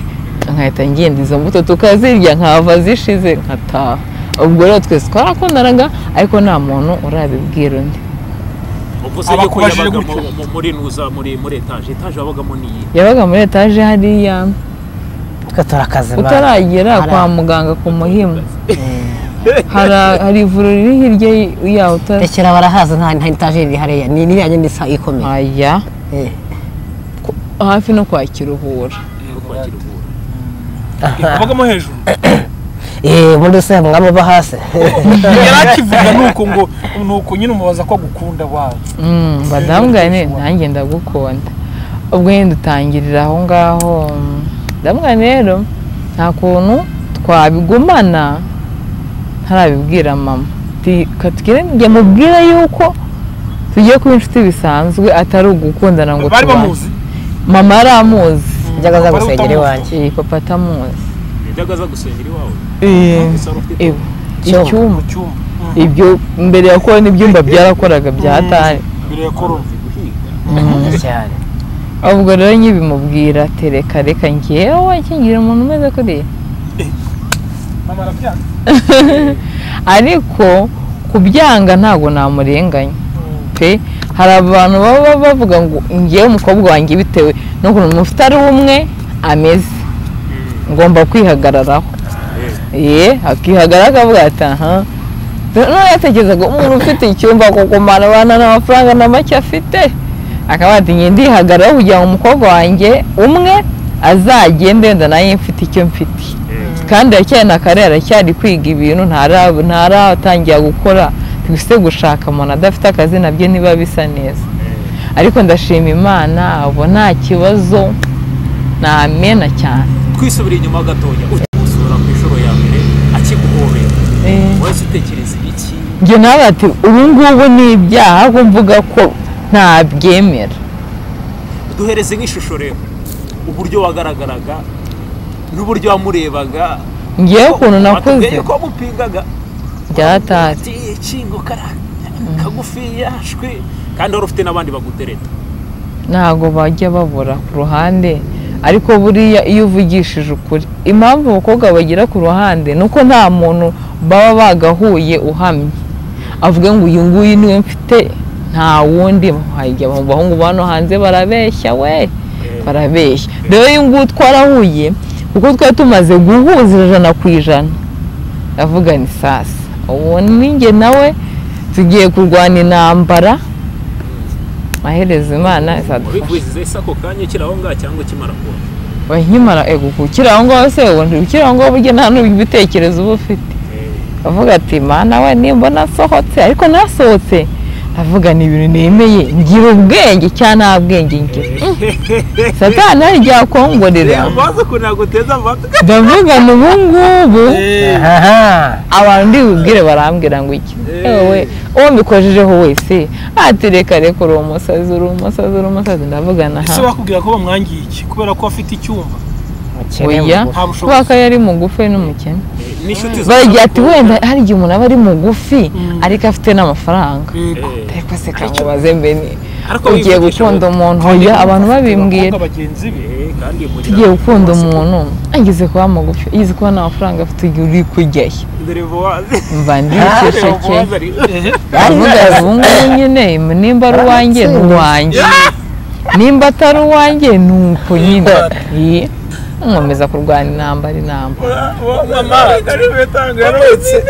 nkahita ngenda izo mbuto tukazirya nkahava zishize nkataha ubwo rero twese twarakundanaga ariko nta muntu urabibwira undi uvuze Aba yuko akubajije yabaga gutyo. mu- mu- muri nuza muri muri etaje etaje wabagamo ni iyi yabaga muri etaje hariya twe turakazima utaragera Hari- kwa muganga ku muhimu Hari- hari ivuriro riri hirya yaho utari rekera barahaza nta nta etajeri hariya ni iriya nyine isa ikomeye aya Eh. ku- hafi no kwa kiruhura yo kwakira ubuntu abagamo hejuru eh muri rusange mwaba uba hasi yari akivuga nuko ngo nuko nyine umubaza ko agukunda wawe Mm, badamugane nanjye ndagukunda ubwo nyine dutangirira aho ngaho mm, ndamugane rero nta kuntu twabigumana ntarabibwira mama Ti- katugire njye mubwira yuko tugiye kuba inshuti bisanzwe atari ugukundana ngo bari tubane. bamuzi mama yari amuzi njyaga aza gusengera iwanjye Eh, papa atamuzi yajyaga aza gusengera iwawe gusa wari ufite Ewe, Icyuma. icyuma mu cyumba ibyo mbere ya korona ibyumba byarakoraga bya tani mbere ya korona guhiga Mwiza cyane ubwo rero nyibimubwira tereka reka ngewe kingira umuntu umeze kuriya mama arabyanga ariko kubyanga ntabwo namurenganya pe hari abantu baba bavuga ngo ngewe umukobwa wanjye bitewe n'ukuntu mufite ari umwe ameze ngomba kwihagararaho ye akihagarara akavuga ati aha noneho yatekerezaga umuntu ufite icyumba kukumara abana n'amafaranga na make afite akaba ati njye ndihagararaho kugira ngo umukobwa wanjye umwe azagende wenda nawe mfite icyo mfite kandi aracyari na kare aracyari kwiga ibintu ntara- ntaratangira gukora twise gushaka umuntu adafite akazi nabyo niba bisa neza ariko ndashima imana abo nta kibazo namena cyane twisubira inyuma gatoya umusura ku ishuro ya mbere akiguhobera wese utekereza ibiki njye nawe ati ubu ngubu ni ibyaha ahubwo mvuga ko ntabyemera duhereze nk'ishusho rero uburyo wagaragaraga n'uburyo wamurebaga ngewe ukuntu nakuze batubwiye ko wamupingaga byaratatse ati ikingo kara- kagufiya shwi kandi wari ufite n'abandi bagutereta ntabwo bajya babura ku ruhande ariko buriya iyo uvugishije ukuri impamvu abakobwa bagira ku ruhande ni uko nta muntu baba bagahuye uhamye avuga ngo uyu nguyu niwe mfite nta wundi hajya mu bahungu ba hano hanze barabeshya we barabeshya rero uyu nguyu twarahuye kuko twari tumaze guhuza ijana ku ijana ndavuga ni sasa ubu ninjye nawe tugiye kurwana intambara amaherezo imana izadufasha wabikurikiza ese ako kanya ukiri aho ngaho cyangwa ukimara kuba nkimara ego ukiri aho ngaho se ubundi ukiri aho ngaho burya nta n'ibitekerezo uba ufite Eh, avuga ati mana we nimbona nsohotse ariko nasohotse avuga ni ibintu nemeye ngira ubwenge cyangwa nta bwenge ngira satani ryakongorera amaze ko ntabwo uteze amatwi ndavuga ngo ubu ngubu abantu ndibubwire barambwira ngo iki Eh. yewe uwo mbikojejeho wese ati reka reka uri umusazi uri umusazi uri umusazi ndavuga na ese hamwe bakubwira ko bamwangiye iki kubera ko afite icyumba Umukene oya mugufi. nta bushobozi. kubera ko yari mugufi ari n'umukene n'inshuti baragira ati wenda hari igihe umuntu aba ari mugufi Mm. ariko afite n'amafaranga Yego. ariko se kamubaze mbe ni Ariko ugiye wivugisha gukunda ngo- umuntu oya abantu babimbwira Abakobwa bagenzi be kandi tugiye gukunda umuntu ageze kuba mugufi ageze kuba nta mafaranga afite ugiye uri kujyayo derevuwazi mva ndikesheke Yari- aravuga ubu ngubu nyine nimba ari uwanjye ni uwanjye nimba atari uwanjye ni uko nyine Iyi, nkomeza kurwana intambara inamba mama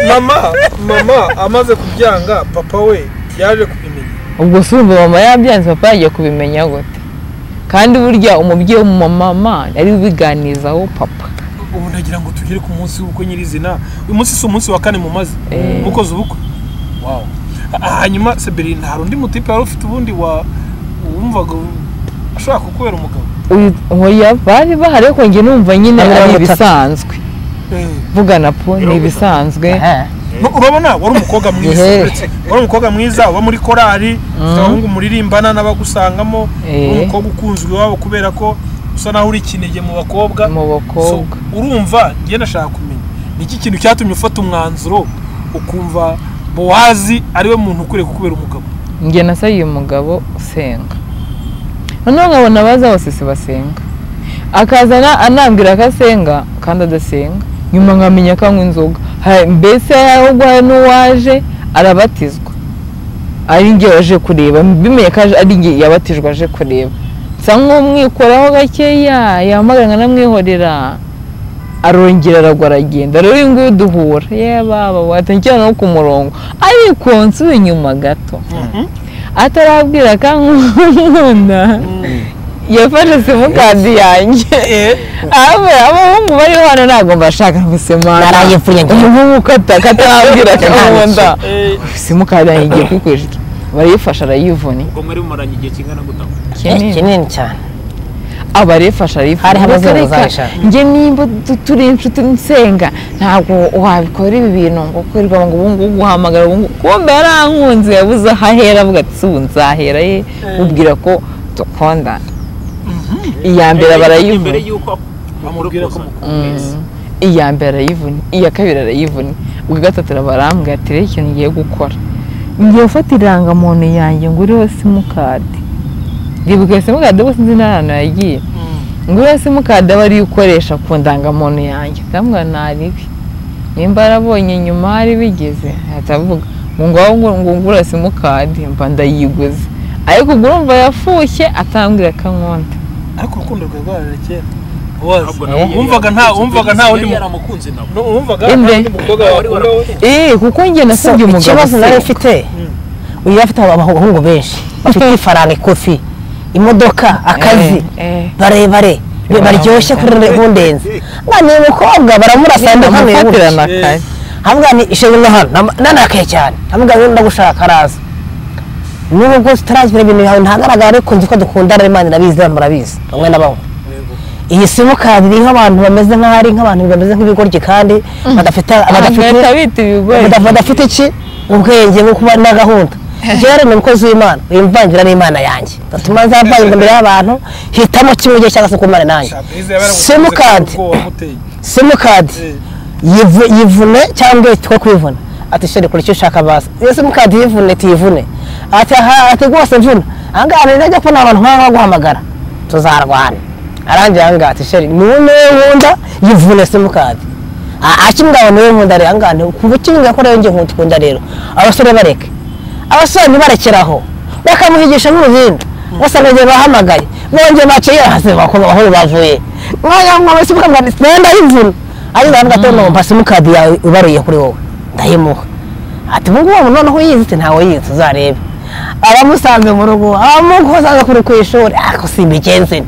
mama mama amaze kubyanga papa we yaje kubimenya ubwo si ubu mama yabyanze papa yagiye kubimenya gute kandi burya umubyeyi w'umumama ari ubiganizaho papa ubu ndagira ngo tugere ku munsi w'ubukwe nyirizina uyu munsi si umunsi wa kane mumaze Eh. mukoze ubukwe Wow. Ha- hanyuma seberi nta rundi mutipe wari ufite ubundi wa wumvaga ashobora kukubera umugabo Uyu- oya bari bahari ariko njye numva nyine Ari ari batatu. ibisanzwe Eh. mvugana po ni ibisanzwe Aha. Nu- urabona wari umukobwa mwiza Gihere. wari umukobwa mwiza uba muri korali ufite abahungu muririmbana n'abagusangamo Eh. uri umukobwa ukunzwe iwabo kubera ko usa naho uri ikinege mu bakobwa mu So, bakobwa urumva njye ndashaka kumenya ni iki kintu cyatumye ufata umwanzuro ukumva bowazi ariwe muntu ukwiye kukubera umugabo njye nasabiye uyu mugabo usenga noneho nkabona abaza bose si basenga akaza ana- anambwira ko asenga kandi adasenga nyuma nkamenya ko anywa inzoga Ha- mbese ahubwo hari n'uwaje arabatizwa ari njye waje kureba bimenye ko aje- ari njye yabatijwe aje kureba nsa nk'umwikoraho gakeya yamaganwa n'amwihorera arongera aragwa aragenda rero uyu nguyu duhura ye baba watangira no ku murongo ariko nsubiye inyuma gato atarabwira ko nkunda yafashe simukadi yanjye abe abahungu bari hano ntabwo mbashaka gusemana Naraye mvuye njye. umuhungu kata katarabwira ko nkunda Eh, simukadi yanjye igiye kwikwishyura barayifashe arayivuna ubwo mwari mumaranye igihe kingana gutanga Eh, kinini cyane aba arifasha arifasha Hari Reka, abazungu reka, bazabishaka. njye nimba tu- turi inshuti nsenga ntabwo wabikora ibi bintu ngo kwirirwa ngo ubu ngubu uhamagara ubu ngubu kumbe yarankunze yabuze aho ahera avuga ati "Si ubu nzahera ye ubwira ko dukundana iya mbere barayivuna imbere y'uko bamubwira ko Mm. iya mbere arayivuna iya kabiri arayivuna ubwa gatatu barambwira ati rero ikintu ngiye gukora ngiye gufata irangamuntu yanjye ngo uriho simukadi ndibuke simukadi ubu sinzi n'ahantu yagiye nguriya simukadi aba ariyo ukoresha ku ndangamuntu yanjye ndamubwira ntaribi nimba yarabonye nyuma hari bigeze atavuga ngo ngaho ngo ngo ngura simukadi mba ndayiguze ariko ubwo urumva yafushye atambwira akankonda ariko urukundo rwawe rwararera kera bowazi Ntabwo nawe wumvaga nta wumvaga nta wundi yari mu- yaramukunze nabo nu- wumvaga nta Inde. wundi mukobwa wakunda we eee kuko njye So, nasabye umugabo ikibazo nari se mfite uyu afite abahungu benshi bafite ifaranga ikofi imodoka akazi Eh, eh. barebare Wow. baryoshye kurira nkundenze ngo ni umukobwa baramurasa ndi hano bamufatirana yabuje Eh. kare hamwe ni ishema no hano nam- nanakaye cyane hamwe ni ndagushaka araza n'ubu rwose turagira ibintu yawe ntagaragara ariko nzi ko dukundana Imana irabizi namwe murabizi bamwe na bamwe iyi simukadi iriho abantu bameze nk'aho ari nk'abantu bameze nk'ibigoryi kandi badafite badafite bagahita bita ibigori Badaf- badafite iki ubwenge bwo kuba na gahunda jere ni umukozi w'imana wimvangira n'imana yanjye gatuma nzavanga imbere y'abantu hitamo kimwe gihe cyangwa se kumana nanjye Shabrize yabaragukunze simukadi kuko wamuteye. simukadi Eh. yivu- yivune cyangwa twe kwivuna ati sheri kora icyo ushaka baza iyo simukadi yivune tuyivune ati aha ati rwose mvuna ahangaha rero najya kubona abantu nk'aho baguhamagara tuzarwana arangira ahangaha ati sheri niwe niwe nkunda yivune simukadi akimugabo niwe nkunda rero ahangaha ni kuva ukimubwira ko rero njye nkunda rero abasore bareke abasore ntibarekeraho bakamuhigisha n'uruhindu gusa nongeye bahamagaye nongeye baciye hasi bakoma aho bavuye mwanya mwaba simukadi nayo ndayivuna ariko baravuga ati no mpa simukadi yawe ibaruye kuri wowe ndayimuha ati ubu ngubu noneho uyizi ati ntawe yizi uzarebe abamusanze mu rugo abamusanze kuri ku ishuri ako si imigenzi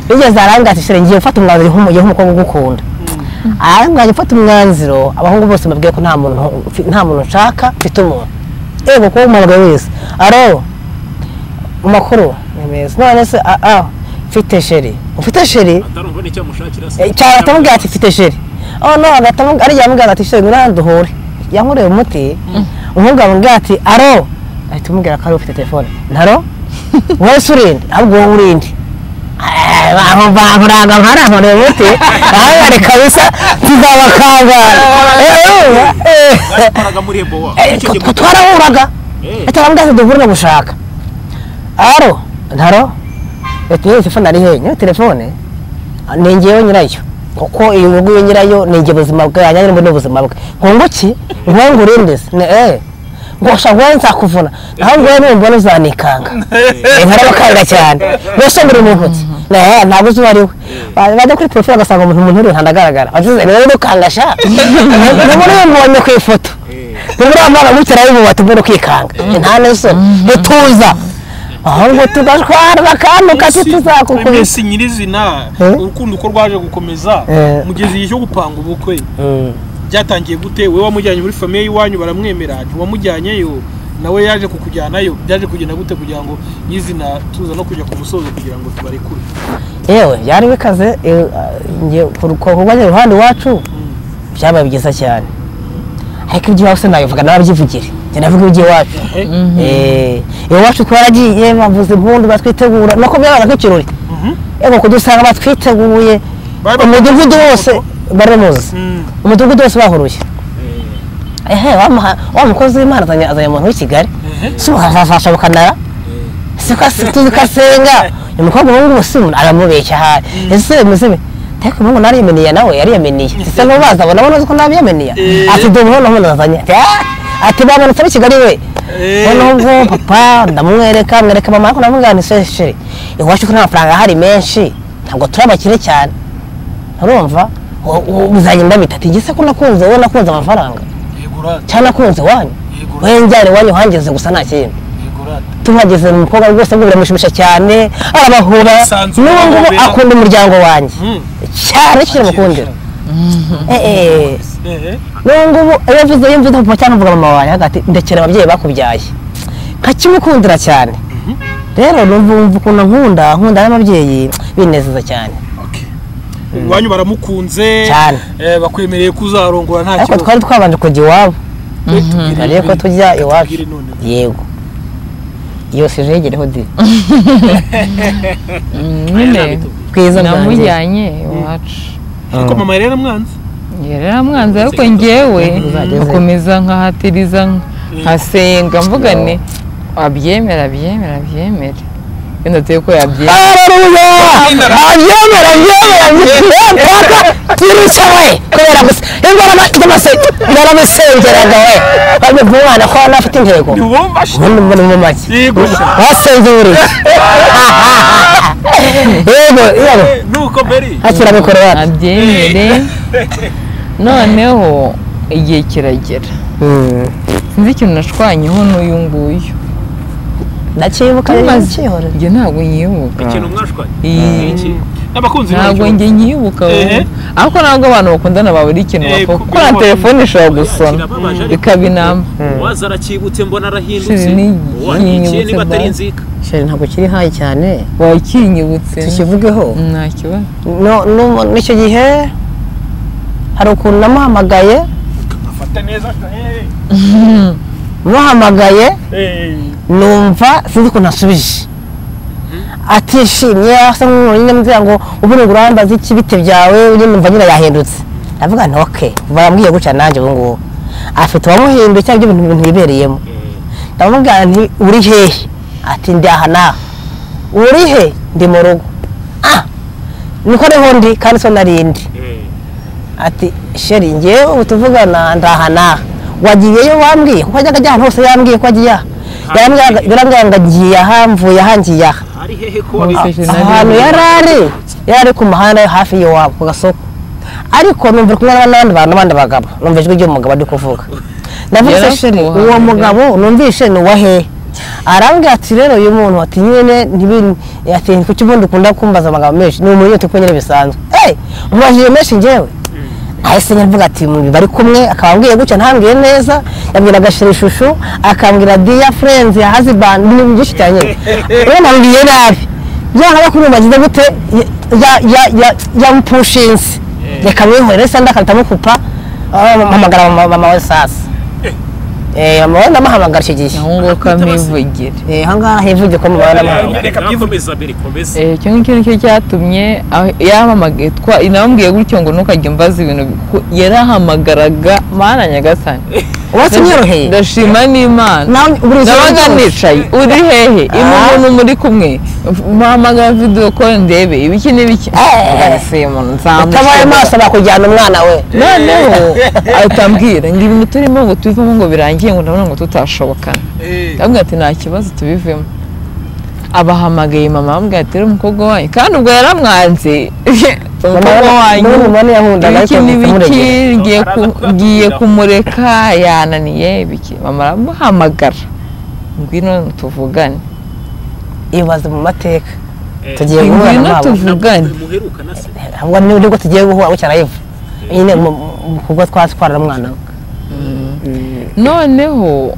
nigeze aranga ati shere ngiye gufata umwanzuro nk'umugore nk'umukobwa ugukunda aha mwajya mfata umwanzuro abahungu bose mbabwiye ko nta muntu mfi- nta muntu nshaka mfite umuntu yego kuba umuhamagaye wese aro amakuru ni meza none se a a mfite sheri ufite sheri atarumva n'icyo amushakira se Eh, cyane atamubwira ati mfite sheri oh no agatamubwira ari yamubwira ati sheri ngwino hano duhure yankoreye umuti umuhungu amubwira ati aro ahita umubwira ko ari ufite telefone ntaro wowe se urinde ahubwo wowe urinde Eh, aho baburanga nkari ahantu umuti ahangare kabisa tuzabakangara Eh, batwaraga muri ebowa eh, icyo gihe eh, twarahuraga Eh, leta bambwira ati duhure no gushaka aro ntaro leta iyo telefone ari hehe nyine telefone ni ngewe nyirayo kuko iyo nyungu yo nyirayo ni nge buzima bwe yanyanya n'ubu ni ubuzima bwe nkunguki nkungure ndese ni eh ngo shaka wowe nzakuvuna naho ngowe numbona uzanikanga Eh, nkarabakarira cyane mbese mbere mu ntoki Eh, ntabwo uzi uwo ari we Ba- bajya kuri porofile bagasanga umuntu umuntu uri hano agaragara bavuze rero nukangasha nubona iyo mbonye ku ifoto eh, nibura amara gutera y'ububati bwo kwikanga nta n'ejo ntituza ahubwo tugashwara bakantuka tuzakukubise iminsi nyirizina Eh? urukundo uko rwaje gukomeza Eh. mugeze igihe cyo gupanga ubukwe byatangiye gute wowe wamujyanye muri famiye y'iwanyu baramwemera ntiwamujyanyeyo nawe yaje kukujyanayo byaje kugenda gute kugira ngo nyizina tuza no kujya ku musozo kugira ngo tubarekure yewe byari bikaze eh, njye kurwanya iruhande iwacu byabaye byiza cyane ariko iby'iwacu sinabivuga n'ababyivugira njye navuga iby'iwacu Eh, iwacu twaragiye bavuza impundu batwitegura nuko byabaga nk'ikirori Mhm. yego kudusanga batwiteguye Bari bafite umudugudu wose bari bamuzi Mm. umudugudu wose bahuruye ehe wamuha- wa mukozi w'imana azanye azanye umuntu w'i kigali si uhafasha bukanara tukasenga uyu mukobwa ubu ngubu si umuntu aramubeshya ahari ese muzibe ariko ubu ngubu nariyemeniye nawe yariyemeniye ese ntubaza abona abona ko nabiyemeniye Eh. ati dore ubu noneho azanye ati "Ah!" ati bamanutse ab'i kigali we Eh. noneho ubwo papa ndamwereka mwereka mama ariko ndamubwira nti "Se, sheri iwacu ko nta mafaranga ahari menshi ntabwo turi abakire cyane urumva u- u- uzagenda bitatu ngese ko nakunze wowe nakunze amafaranga yego rata cyangwa nakunze wanyu Yego. wowe njyane wanyu uhangeze gusa nta kindi yego rata tuhageze mu mukobwa rwose ngo biramushimisha cyane arabahura Sanzu n'ubu ngubu arabahobera. akunda umuryango wanjye Mm. cyane kiri mukundira Eh, eh. Eh, n'ubu ngubu iyo mvuze iyo mvuze papa cyangwa mvuga mama wanjye hagati ndekera ababyeyi bakubyaye nkakimukundira cyane rero numva umva ukuntu nkunda nkunda n'ababyeyi binezeza cyane okay. iwanyu baramukunze Cyane. eh, bakwemereye ko uzarongora nta ariko twari twabanje kujya iwabo hariyo ko tujya iwacu Tubwire none. yego iyo sije yegereho diri nyine bwiza bwanjye namujyanye iwacu ariko mama yari yaramwanze yari aramwanzi ariko ngewe Uzageze. nkomeza nkahatiriza nkasenga mvuga ni abyemera abyemera abyemera iyo ndateye ko yabyemera Haleluya! Abyemera, abyemera, abyemera. Mpaka turicaye kubera gusa indwara na- z'amase baramusengeraga we babivuga umwana ko hano afite intego ntibumva ubundi mbona mu make yego basenzure yego yego nuko beri hakira mikoro wacu abyemere noneho igihe kiragera sinzi ikintu nashwanyeho n'uyu nguyu ndacyibuka Amaze- njye ntabwo nyibuka ikintu mwashwanye Iyi. Ni iki? n'abakunzi ntabwo banyu. njye nyibuka Ehe. ariko ntabwo abantu bakundana babura ikintu Eh, bakora kuko kuko na iyo telefone ishobora gusona Kirababaje ariko bikaba inama uwaza arakibutse mbona arahindutse Sheri, ni- wanyikiye yinyibutse niba atari bwa- inzika sheri ntabwo kiri hayi cyane wakinyibutse tukivugeho nta kibazo No- no- n'icyo gihe hari ukuntu namuhamagaye Fata neza eh, muhamagaye eh. numva sinzi ukuntu asubije atishimye asa nk'umuntu mbwira ngo ubundi ngo urambaza iki bite byawe nyine numva nyine yahindutse ndavuga nti ok barambwiye gutya nanjye ubu ngubu afite uwamuhinduye cyangwa ibyo bintu ibintu yibereyemo ndamubwira nti uri hehe ati ndi aha naha uri he ndi mu rugo ah niko niho ndi kandi so nari ndi Eh, ati sheri ngewe ubu tuvugana ndaha naha wagiyeyo wambwiye kuko ajyaga ajya ahantu hose yambwiye ko agiye aha Yarambwiraga- yarambwira ngo agiye aha mvuye aha ngiye aha ari hehe ko wabivuze Nari- ahantu yari ari yari ari ku muhanda hafi y'iwabo ku gasoko ariko numva ari kumwe n'abandi bantu n'abandi bagabo numva ijwi ry'umugabo ari kuvuga ndavuga se sheri Yarakuhaye. uwo mugabo numvishe ni uwa hehe arambwira ati rero uyu muntu ati nyine ntibi- ati kuki ubundi ukunda kumbaza amagambo menshi ni umuntu nyine turi kumwe nyine bisanzwe Eh, umubajije menshi ngewe ahise nyavuga ati "Mu- bari kumwe akaba ambwiye gutya ntambwiye neza yabwira agashirishushu akambwira diya furenzi ya hazibani n'ibintu byinshi cyane rero nambwiye nabi byanga no kurumva agize gute ya- ya- ya- yampushinze reka mwihorere se andi akahita amukupa amuhamagara mama- mama we sasa Eh, mama we ndamuhamagara icyo gihe naho nguko amivugire Eh, aha ngaha hivugye ko mama we ndamuhamagara reka Nawe byivuge. komeza mbere komeza Eh, icyo ngicyo nicyo cyatumye ah, yamamagaye twa- namubwiye gutyo ngo ntukajye umbaza ibintu kuko yarahamagaraga mana nyagasani uwatse unyoroheye ndashima n'imana nawe buri ubuzima nabaga bwose. nicaye uri hehe imu Ah. umuntu muri kumwe mpamagara video call ndebe ibiki n'ibiki Eh. ese umuntu nzamushobora. utabaye maso bakujyana umwana we noneho atambwira ngo ibintu turimo ngo tubivemo ngo birangiye ngo ndabona ngo tutashobokana ndabwira ati nta kibazo tubivemo abahamagaye mama bambwira ati rero umukobwa wanyu kandi ubwo yaramwanze umukobwa wanyu n'ubu mubona yahundaga ibiki ariko n'ibiki ntitumurengere. ngiye ku- Araza ngiye kubabwira. kumureka yananiye ibiki mama aramuhamagara ngwino tuvugane ibaze mu mateka Eh, tugiye guhura ngwino n'abo tuvugane muheruka se ntabwo nibwo tugiye guhura gutya arayiva nyine kuko twatwara umwana we noneho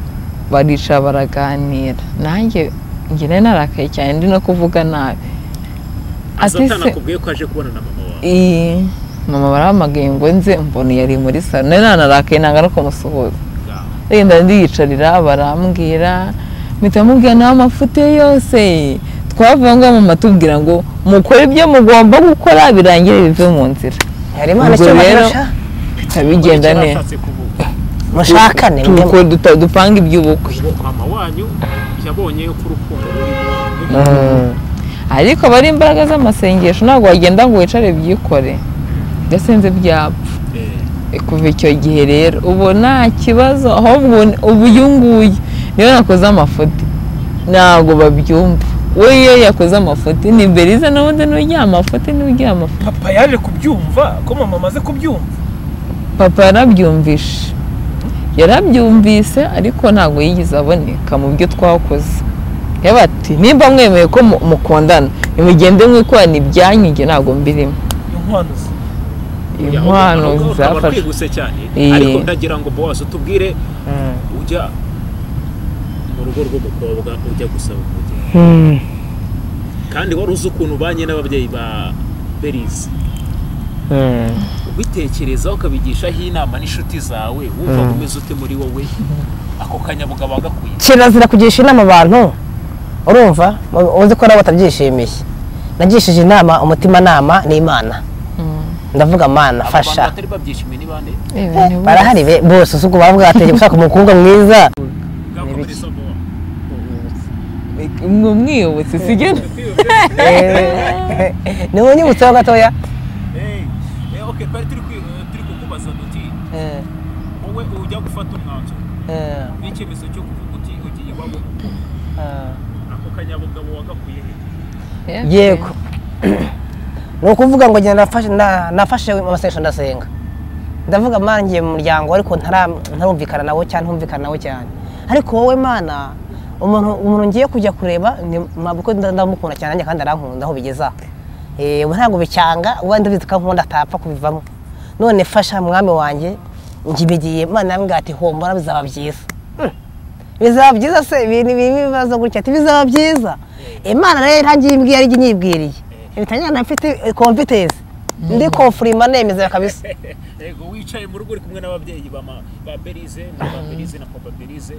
baricara baraganira nanjye ngene narakaye cyane ndi no kuvuga nabi ati azatana se kubwiye ko aje kubona na mama wawe iyi mama baramagaye ngo nze mbona yari muri salo nari nanarakaye nanga no Ngaho. kumusuhuza renda ndiyicarira barambwira mpita mubwira nawe amafuti ye yose twavanga mu matubwira ngo mukore ibyo mugomba gukora birangire bive mu nzira yari imana Ubwo icyo rero- bafasha mpita bigenda Icyo neza nashatse kuvuga. mushakane Tuko- duta- dupanga iby'ubukwe mama wanyu yabonye ko urukundo rurimo ariko aba ari imbaraga z'amasengesho ntabwo wagenda ngo wicare byikore udasenze byapfa Eh, kuva icyo gihe rero ubu nta kibazo ahubwo ubu uyu nguyu niyo nakoze amafuti ntabwo babyumva we iyo yakoze amafuti ni beriza n'ubundi n'ugira amafuti n'ugira amafuti papa yaje kubyumva ko mama amaze kubyumva papa yarabyumvishe yarabyumvise ariko ntabwo yigeze aboneka mu byo twakoze yaba ati nimba mwemeye ko mu- mukundana nimugende mwikorana ibyanyu njye ntabwo mbirimo inkwano ze inkwano ahubwo- ahubwo ukaba zafashwe twihuse cyane Eh. ariko ndagira ngo bose utubwire ujya mu rugo rw'umukobwa ujya gusaba umugeni kandi wari uzi ukuntu ubanye n'ababyeyi ba berizi ubitekerezaho ukabigishaho inama n'inshuti zawe wumva umeze ute muri wowe ako kanyabugabo agakwiye kirazira kugisha inama abantu urumva mu- uzi ko nabo batabyishimiye nagishije inama umutimanama n'imana ndavuga mana Abo fasha bantu batari babyishimiye ni bande Yewe ni barahari be- bose usuku bavuga bategeye gushaka umukobwa mwiza gakomere somo bose. Mwe umwiyobotse sigena niwe unyibutseho gatoya Eh, eh, okay twari turi kwi- eh, turi kukubaza duti wowe ujya gufata umwanzuro n'icyemezo cyo kuvuga uti ugiye iwabo ako kanyabugabo wagakwiye he yego ni ukuvuga ngo njye nafashe na- nafashe amasengesho ndasenga ndavuga mana ngiye mu muryango ariko ntara- ntarumvikana nawe cyane ntumvikana nawe cyane ariko wowe mana umuntu umuntu ngiye kujya kureba ni mama kuko nda- ndamukunda cyane nanjye kandi arankunda aho bigeze aha Eh, ubu ntabwo bicyanga uba ndabizi ko ankunda atapfa kubivamo none fasha mwami wanjye ngibigiye mana yambwira ati hombora bizaba byiza bizaba byiza se ibintu ibi bibazo gutya ati bizaba byiza imana rero ntangiye imbwiye ari nyibwiriye ibitanyana mfite confidence ndi confirma nemeza kabisa yego wicaye mu rugo uri kumwe n'ababyeyi ba ma- ba berize na ba berize na papa berize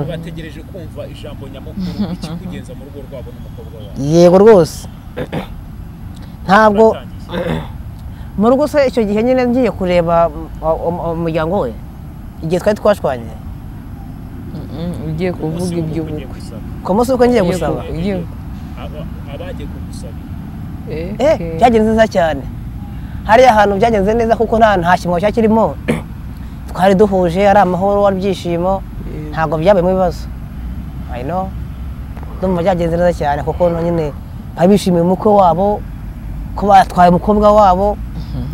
bategereje kumva ijambo nyamukuru ikikugenza mu rugo rwabo n'umukobwa wawe yego rwose ntabwo Uratangiye. mu rugo se icyo gihe nyine ngiye kureba um, um, umuryango we igihe twari twashwanye ugiye kuvuga Umunsi w'ubukwe ugiye iby'ubukwe gusaba. ku munsi uko ngiye gusaba Yego. Ugiye- Aba- abagiye kugusabira eh Eh, byagenze neza cyane hariya hantu byagenze neza kuko nta nta kimwe cyakirimo twari duhuje ari amahoro ari ibyishimo ntabwo byabayemo ibibazo I know ndumva byagenze neza cyane kuko no nyine bari bishimiye umukwe wabo ko batwaye umukobwa wabo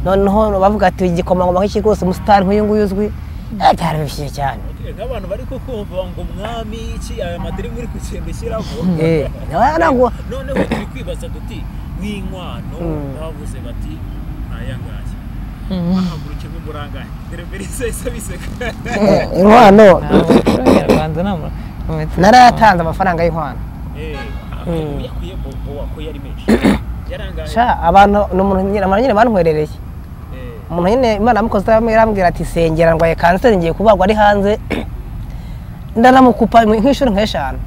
noneho bavuga ati igikomangoma nk'iki rwose umusitari nk'uyu nguyu uzwi Eh, byari bishyize cyane Okay, nk'abantu bari kukumva ngo mwami iki aya madiri muri kugenda ushyiramo Eh, nawe ntabwo- noneho turi kwibaza duti nk'inkwano bavuze bati ntayangaya bahaguruke nk'umurangare dore mbere isa isa biseka inkwano abanyarwanda nta muntu narayatanze amafaranga y'inkwano Eh, Mm. yakuye bobo wakuye ari menshi yarangaye sha abantu ni umuntu nyine abantu nyine banhwerereye Eh, umuntu nyine imana yamukoze yarambwira ati sengera ndwaye kanseri ngiye kubagwa ari hanze ndanamukupa nk'inshuro nk'eshanu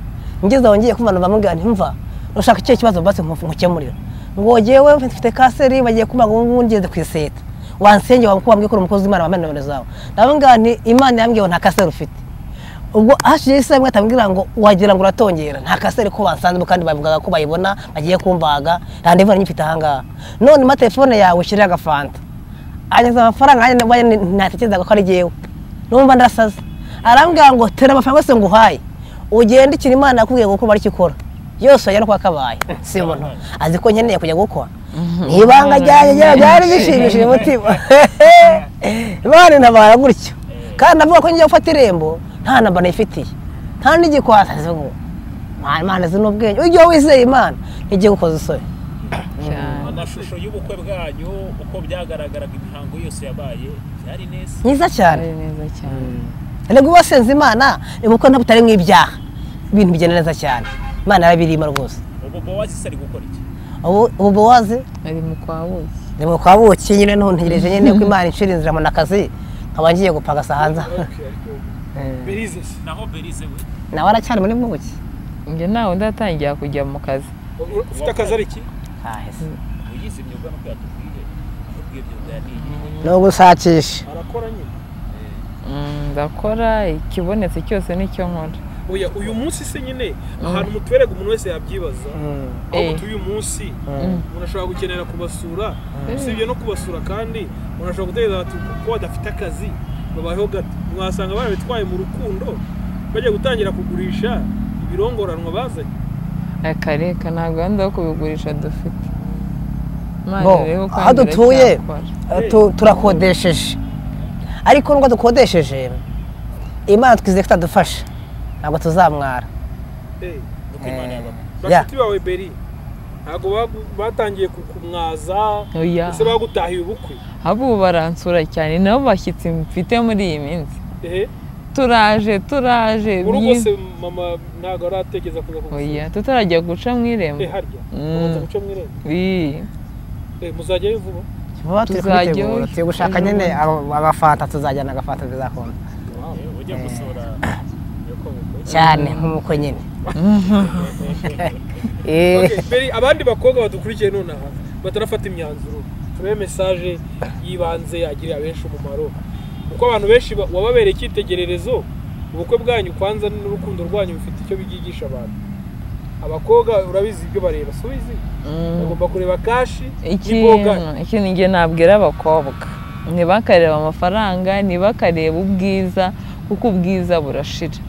ngezeho ngiye kumva bamubwira nti mva ushaka icyo kibazo basi nkufu- nkukemurira ngo jyewe mfite kanseri bagiye kubaga ubu ngeze ku iseta wansenge wamukubambwe ko uri umukozi w'imana wambaye nomero zawe ndababwira nti imana yambwiye ngo nta kanseri ufite ubwo hashijeho isaha imwe atambwira ngo wagira ngo uratongera nta kaseri ko basanzemo kandi bavugaga ko bayibona bagiye kumvaga randevu nari nyifite ahangaha none ma telefone yawe shirira agafanta anyuze amafaranga nanjye nabaye ntatekerezaga ko ari jyewe numva ndasaze arambwira ngo tera amafaranga yose nguhaye ugende ikintu imana yakubwiye ngo ukora aricyo ikora yose wajya no kwa kabaye si ubona azi ko nkeneye kujya gukwa ni ibanga ryanjye rya- ryari bishimishije umutima imana intabara gutyo kandi navuga ko ngiye gufata irembo nta namba nayifitiye nta n'igikwasa ngo "Mwana, imana izi n'ubwenge ujye wizeye imana ntigiye gukoza isoni cyane amashusho y'ubukwe bwanyu uko byagaragaraga imihango yose yabaye byari neza myiza cyane ari neza cyane ntabwo wasenze imana ubukwe ntabwo utari mu ibyaha ibintu bigenda neza cyane imana yarabirimo rwose ubu bowazi ari gukora iki ubu ubu bowazi ari mu kwa buki ni mu kwa buki nyine n'ubu ntegereje nyine ko imana inshira inzira mu nakazi nkaba ngiye gupagasa hanze Okay, ariko berize se naho berize we nawe aracyari muri buki njye ntawe ndatangira kujya mu kazi U- ufite akazi ari iki Ahese. uyize imyuga no kwiyatubwire aho ubwiye imyuga yaniye ni ugushakisha arakora nyine Mm, ndakora ikibonetse cyose nicyo nkora oya uyu munsi se nyine ahantu mutuberega umuntu wese yabyibaza Mm. ahubwo Eh. tuyu munsi Mm. umuntu ashobora gukenera kubasura usibye no kubasura kandi umuntu ashobora gutekereza ati ko badafite akazi babayeho gato mwasanga barabitwaye mu rukundo bajya gutangira kugurisha ibirongoranwa bazanye Aya kareka nta gahunda yo kubigurisha dufite Imana Bo, rero kandi aho dutuye. iracyakora. Eh, tu- turakodesheje ariko nubwo dukodesheje imana twizeye ko itadufasha ntabwo tuzamwara Eh, nuko imana yabaga bashuti bawe beri ntabwo bagu- batangiye kukumwaza Oya. ese bagutahiye ubukwe ahubwo baransura cyane nabo bashyitsi mfite muri iyi minsi ehe turaje turaje muri byiza. rwose mama ntabwo aratekereza kuza oya kugusura tutarajya guca mu irembo eh harya Mm. ubanza guca mu irembo Ii. eh muzajyayo vuba vuba turi Tuzajya kubitegura iyo- turi gushaka nyine abo- abafanta tuzajyana agafanta bizakunda ujya gusura yuko bukwe cyane nk'umukwe nyine Okay, Eh, Beri, abandi bakobwa badukurikiye nonaha batarafata imyanzuro turebe mesaje y'ibanze yagirira benshi umumaro kuko abantu benshi ba- wababereye icyitegererezo ubukwe bwanyu kwanza n'urukundo rwanyu bifite icyo bigigisha abantu abakobwa urabizi ibyo bareba si ubizi Mm. bagomba kureba kashi ikintu n'iboga ikintu njye nabwira abakobwa ntibakareba amafaranga ntibakareba ubwiza kuko ubwiza burashira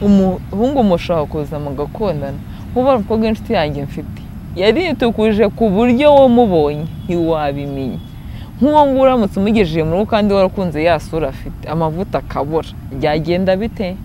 umuhungu mushobora kuza mugakundana kuba umukobwa w'inshuti yanjye mfite yaritukuje ku buryo wamubonye ntiwabimenya nk'uwo nguwo uramutse umugejeje mu rugo kandi warakunze ya sura afite amavuta akabura byagenda bite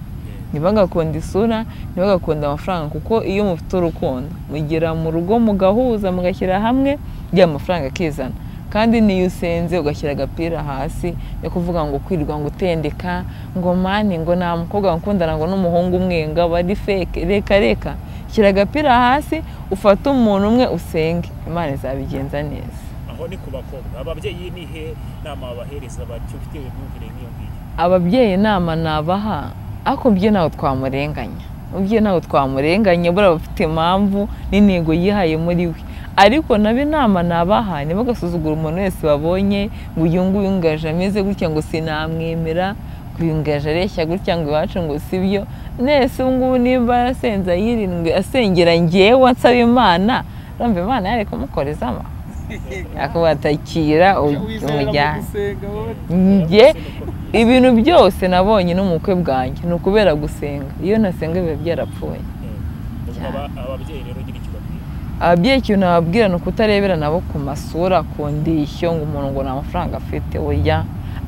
ntibagakunde isura ntibagakunde amafaranga kuko iyo mufite urukundo mugera mu rugo mugahuza mugashyira hamwe bya mafaranga akizana kandi niyo usenze ugashyira agapira hasi yo kuvuga ngo kwirwa ngo utendeka ngo mani ngo nta mukobwa wakundana ngo n'umuhungu umwe ngo aba ari feke reka reka shyira agapira hasi ufate umuntu umwe usenge imana izabigenza neza aho ni ku bakobwa ababyeyi ni he nama babahereza bati ufite imyumvire nk'iyo ngiyo ababyeyi inama nabaha ariko byo ntawe twamurenganya ubye ntawe twamurenganya buriya bafite impamvu n'intego yihaye muri we ariko nabo inama nabaha ntibagasuzugura umuntu wese babonye ngo uyu nguyu ngaje ameze gutya ngo sinamwemera ngo uyu ngaje areshya gutya ngo iwacu ngo si byo nese ubu ngubu nimba yarasenze ayirindwi asengera ngewe ansaba imana urumva imana yari kumukorezamo yakubatakira umujyane njye ibintu byose nabonye no mu bukwe bwanjye ni ukubera gusenga iyo nasenga biba byarapfuye ubwo aba- ababyeyi rero ugira icyo babwira ababyeyi ikintu nababwira ni ukutarebera nabo ku masura ku ndishyo ngo umuntu ngo nta mafaranga afite oya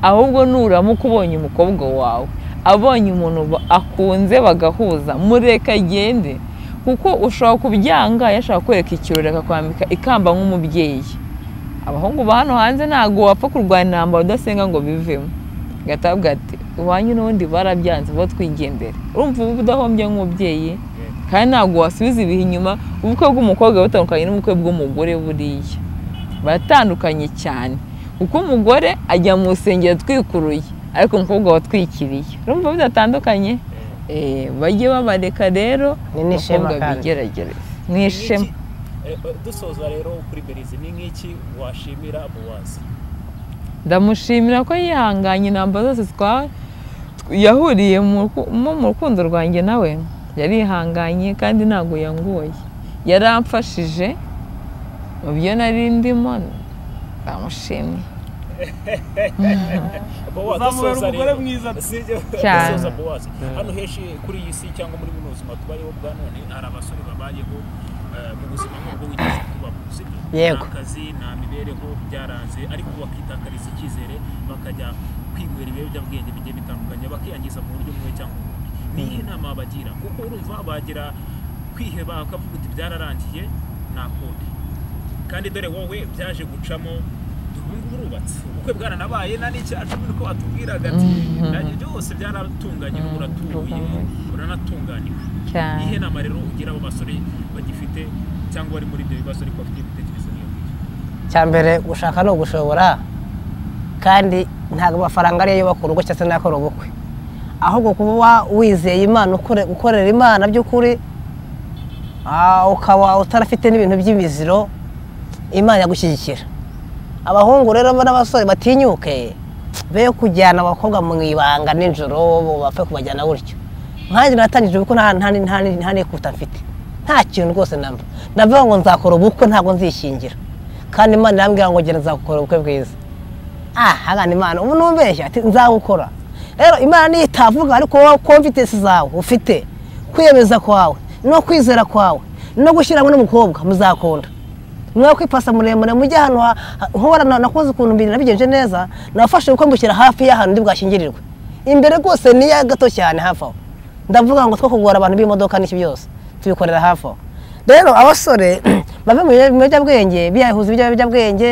ahubwo nuramuka ubonye umukobwa wawe abonye umuntu ba- akunze bagahuza mureka agende kuko ushobora kubyanga yashaka kwereka ikirori akakwambika ikamba nk'umubyeyi abahungu ba hano hanze ntabwo wapfa kurwanya intambara udasenga ngo bivemo gatabwa ati iwanyu n'ubundi barabyanze bo twigendere urumva uba udahombye nk'umubyeyi kandi ntabwo wasubiza ibihe inyuma ubukwe bw'umukobwa butandukanye n'ubukwe bw'umugore buriya baratandukanye cyane kuko umugore ajya mu rusengero atwikuruye ariko umukobwa watwikiriye urumva bidatandukanye Eh, bajye babareka rero Ni n'ishema abakobwa kandi. bigerageze ni ishema dusoza rero kuri berizi ni nk'iki washimira muwazi ndamushimira ko yihanganye intambara zose twa yahuriye mu ruku- mu mu rukundo rwanjye nawe yarihanganye kandi ntabwo yangoye yaramfashije mu byo nari ndimo ndamushimye Uzamubera umugore mwiza pe. Cyane. muwazi hano henshi kuri iyi si cyangwa muri buno buzima tubayeho bwa none hari abasore babayeho eh, mu buzima nk'ubwo wigeze kubamo sibyo Yego. nta kazi nta mibereho byaranze ariko bakitakariza icyizere bakajya kwinywera ibiyobyabwenge bigiye bitandukanye bakiyangiza mu buryo bumwe cyangwa ubundi ni iyihe nama bagira kuko urumva bagira kwiheba bakavuga uti byararangiye nakundi kandi dore wowe byaje gucamo ubu urubatse ubukwe bwaranabaye nta n'icyaha cumi niko batubwiraga ati nanjye byose byaratunganye n'ubu uratuye uranatunganiwe cyane iyihe nama rero ugira abo basore bagifite cyangwa bari muri ibyo bibazo ariko bafite ibitekerezo nk'iyo ngiyo cya mbere gushaka ni ugushobora kandi ntabwo amafaranga ariyo yubaka urugo cyangwa se n'akora ubukwe ahubwo kuba wizeye imana ukore- ukorera imana by'ukuri ah, ukaba utarafite n'ibintu by'imiziro imana yagushyigikira abahungu rero n'abasore batinyuke be kujyana abakobwa mu ibanga nijoro bapfe kubajyana gutyo nkanjye natangije ubukwe nta- nta- nta- nta n'ikuta mfite nta kintu rwose namba navuga ngo nzakora ubukwe ntabwo nzishingira kandi imana irambwira ngo gera nzagukora ubukwe bwiza ah hagana imana ubu numbeshya ati nzagukora rero imana niyo itavuga ariko wowe confidence zawe ufite kwiyemeza kwawe no kwizera kwawe no gushyiramo n'umukobwa muzakunda mwe kwipasa muremure mujye ahantu ha- ha- nk'ubu na- nakoze ukuntu mbiri nabigenje neza nafashe ubukwe mbushyira hafi y'ahantu ndi bwashyingirirwe imbere rwose ni iya gato cyane hafi aho ndavuga ngo two kugora abantu b'imodoka n'iki byose tubikorera hafi aho rero abasore bave mu bia- mu biyobyabwenge biyahuza ibijya biyobyabwenge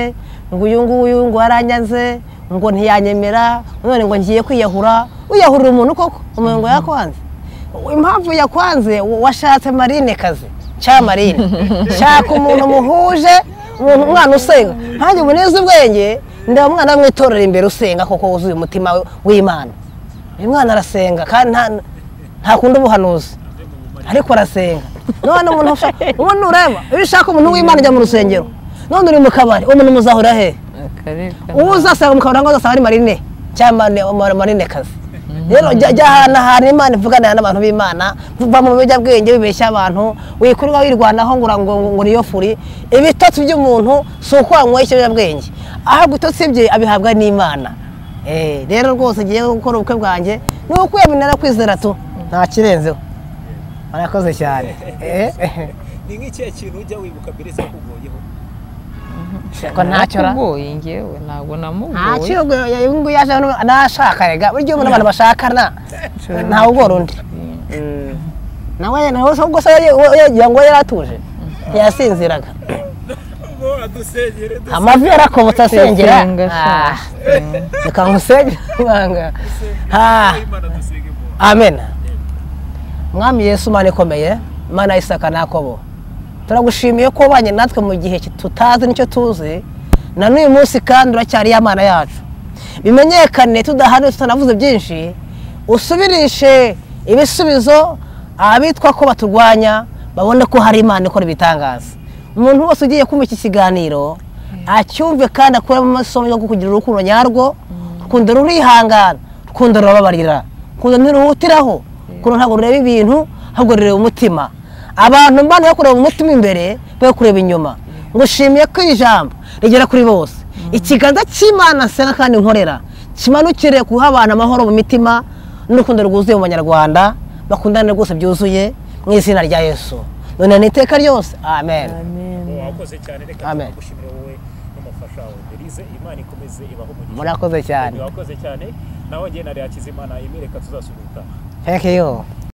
ngo uyu nguyu ngo aranyaze ngo ntiyanyemera none ngo ngiye kwiyahura wiyahurira umuntu koko umuntu ngo yakwanze impamvu yakwanze wa- washatse marine kazi cya marine shaka umuntu muhuje umuntu umwana usenga nkanjye ubu neza ubwenge ndeba umwana wamwitorera imbere usenga koko wuzuye umutima we- w'imana uyu mwana arasenga kandi nta- ntakunda ubuhanuzi ariko arasenga none umuntu ushaka ubundi ureba iyo ushaka umuntu w'imana ajya mu rusengero none uri mu kabari uwo muntu muzahurira hehe akareka uwo uzasanga mu kabari ngo azasanga ari marine cyangwa marine- ma- marinekazi rero jya jya ahantu ahantu imana ivuganira n'abantu b'imana va mu biyobyabwenge bibeshya abantu wikurwa wirwanaho ngo ura- ngo- ngo niyo furi ibitotsi by'umuntu si uko wanyweye ikiyobyabwenge ahabwa ibitotsi bye abihabwa n'imana Eh, rero rwose ngiye gukora ubukwe bwanjye ni ukwiyamira kwizera tu nta kirenzeho barakoze cyane Eh, ni nk'ikihe kintu ujya wibuka mbere cyakugoyeho ko ntacyo ra- narakugoye njyewe ntabwo nta namugoye kigo uyu nguyu yaje hano nashaka rega burya ubu n'abantu bashakana ntawe ugora undi nawe nawe ubwo se yagira ngo yari atuje ntiyasinziraga ngo adusengere du- amavi yarakobotse asengera Senga, Ah, senga. reka nkusenge ibanga Ah, imana dusenge mu amen mwami yesu imana ikomeye imana y'isaka n'akobo turagushimiye ko ubanye natwe mu gihe tutazi nicyo tuzi na n'uyu munsi kandi uracyariyo amana yacu bimenyekane tudahari tutanavuze byinshi usubirishe ibisubizo abitwa ko baturwanya babone ko hari imana ikora ibitangaza umuntu wese ugiye kumva iki kiganiro acyumve kandi akuremo amasomo yo kugira urukundo nyarwo rukundo rurihangana rukundo rurababarira rukundo ntiruhutiraho rukundo ntabwo rureba ibintu ahubwo rureba umutima abantu mbana yo kureba umutima imbere be kureba inyuma ngushimiye ko iri jambo rigera kuri bose ikiganza cy'imana nsenga kandi nkorera kimanukire guha abantu amahoro mu mitima n'urukundo rwuzuye mu banyarwanda bakundane rwose byuzuye mu izina rya yesu none ni iteka ryose amen wakoze cyane reka Amen. tugushimire wowe n'umufasha wawe berize imana ikomeze ibaho umugisha murakoze cyane wakoze cyane nawe njye na Reha Hakizimana Emile reka tuzasuhuka thank you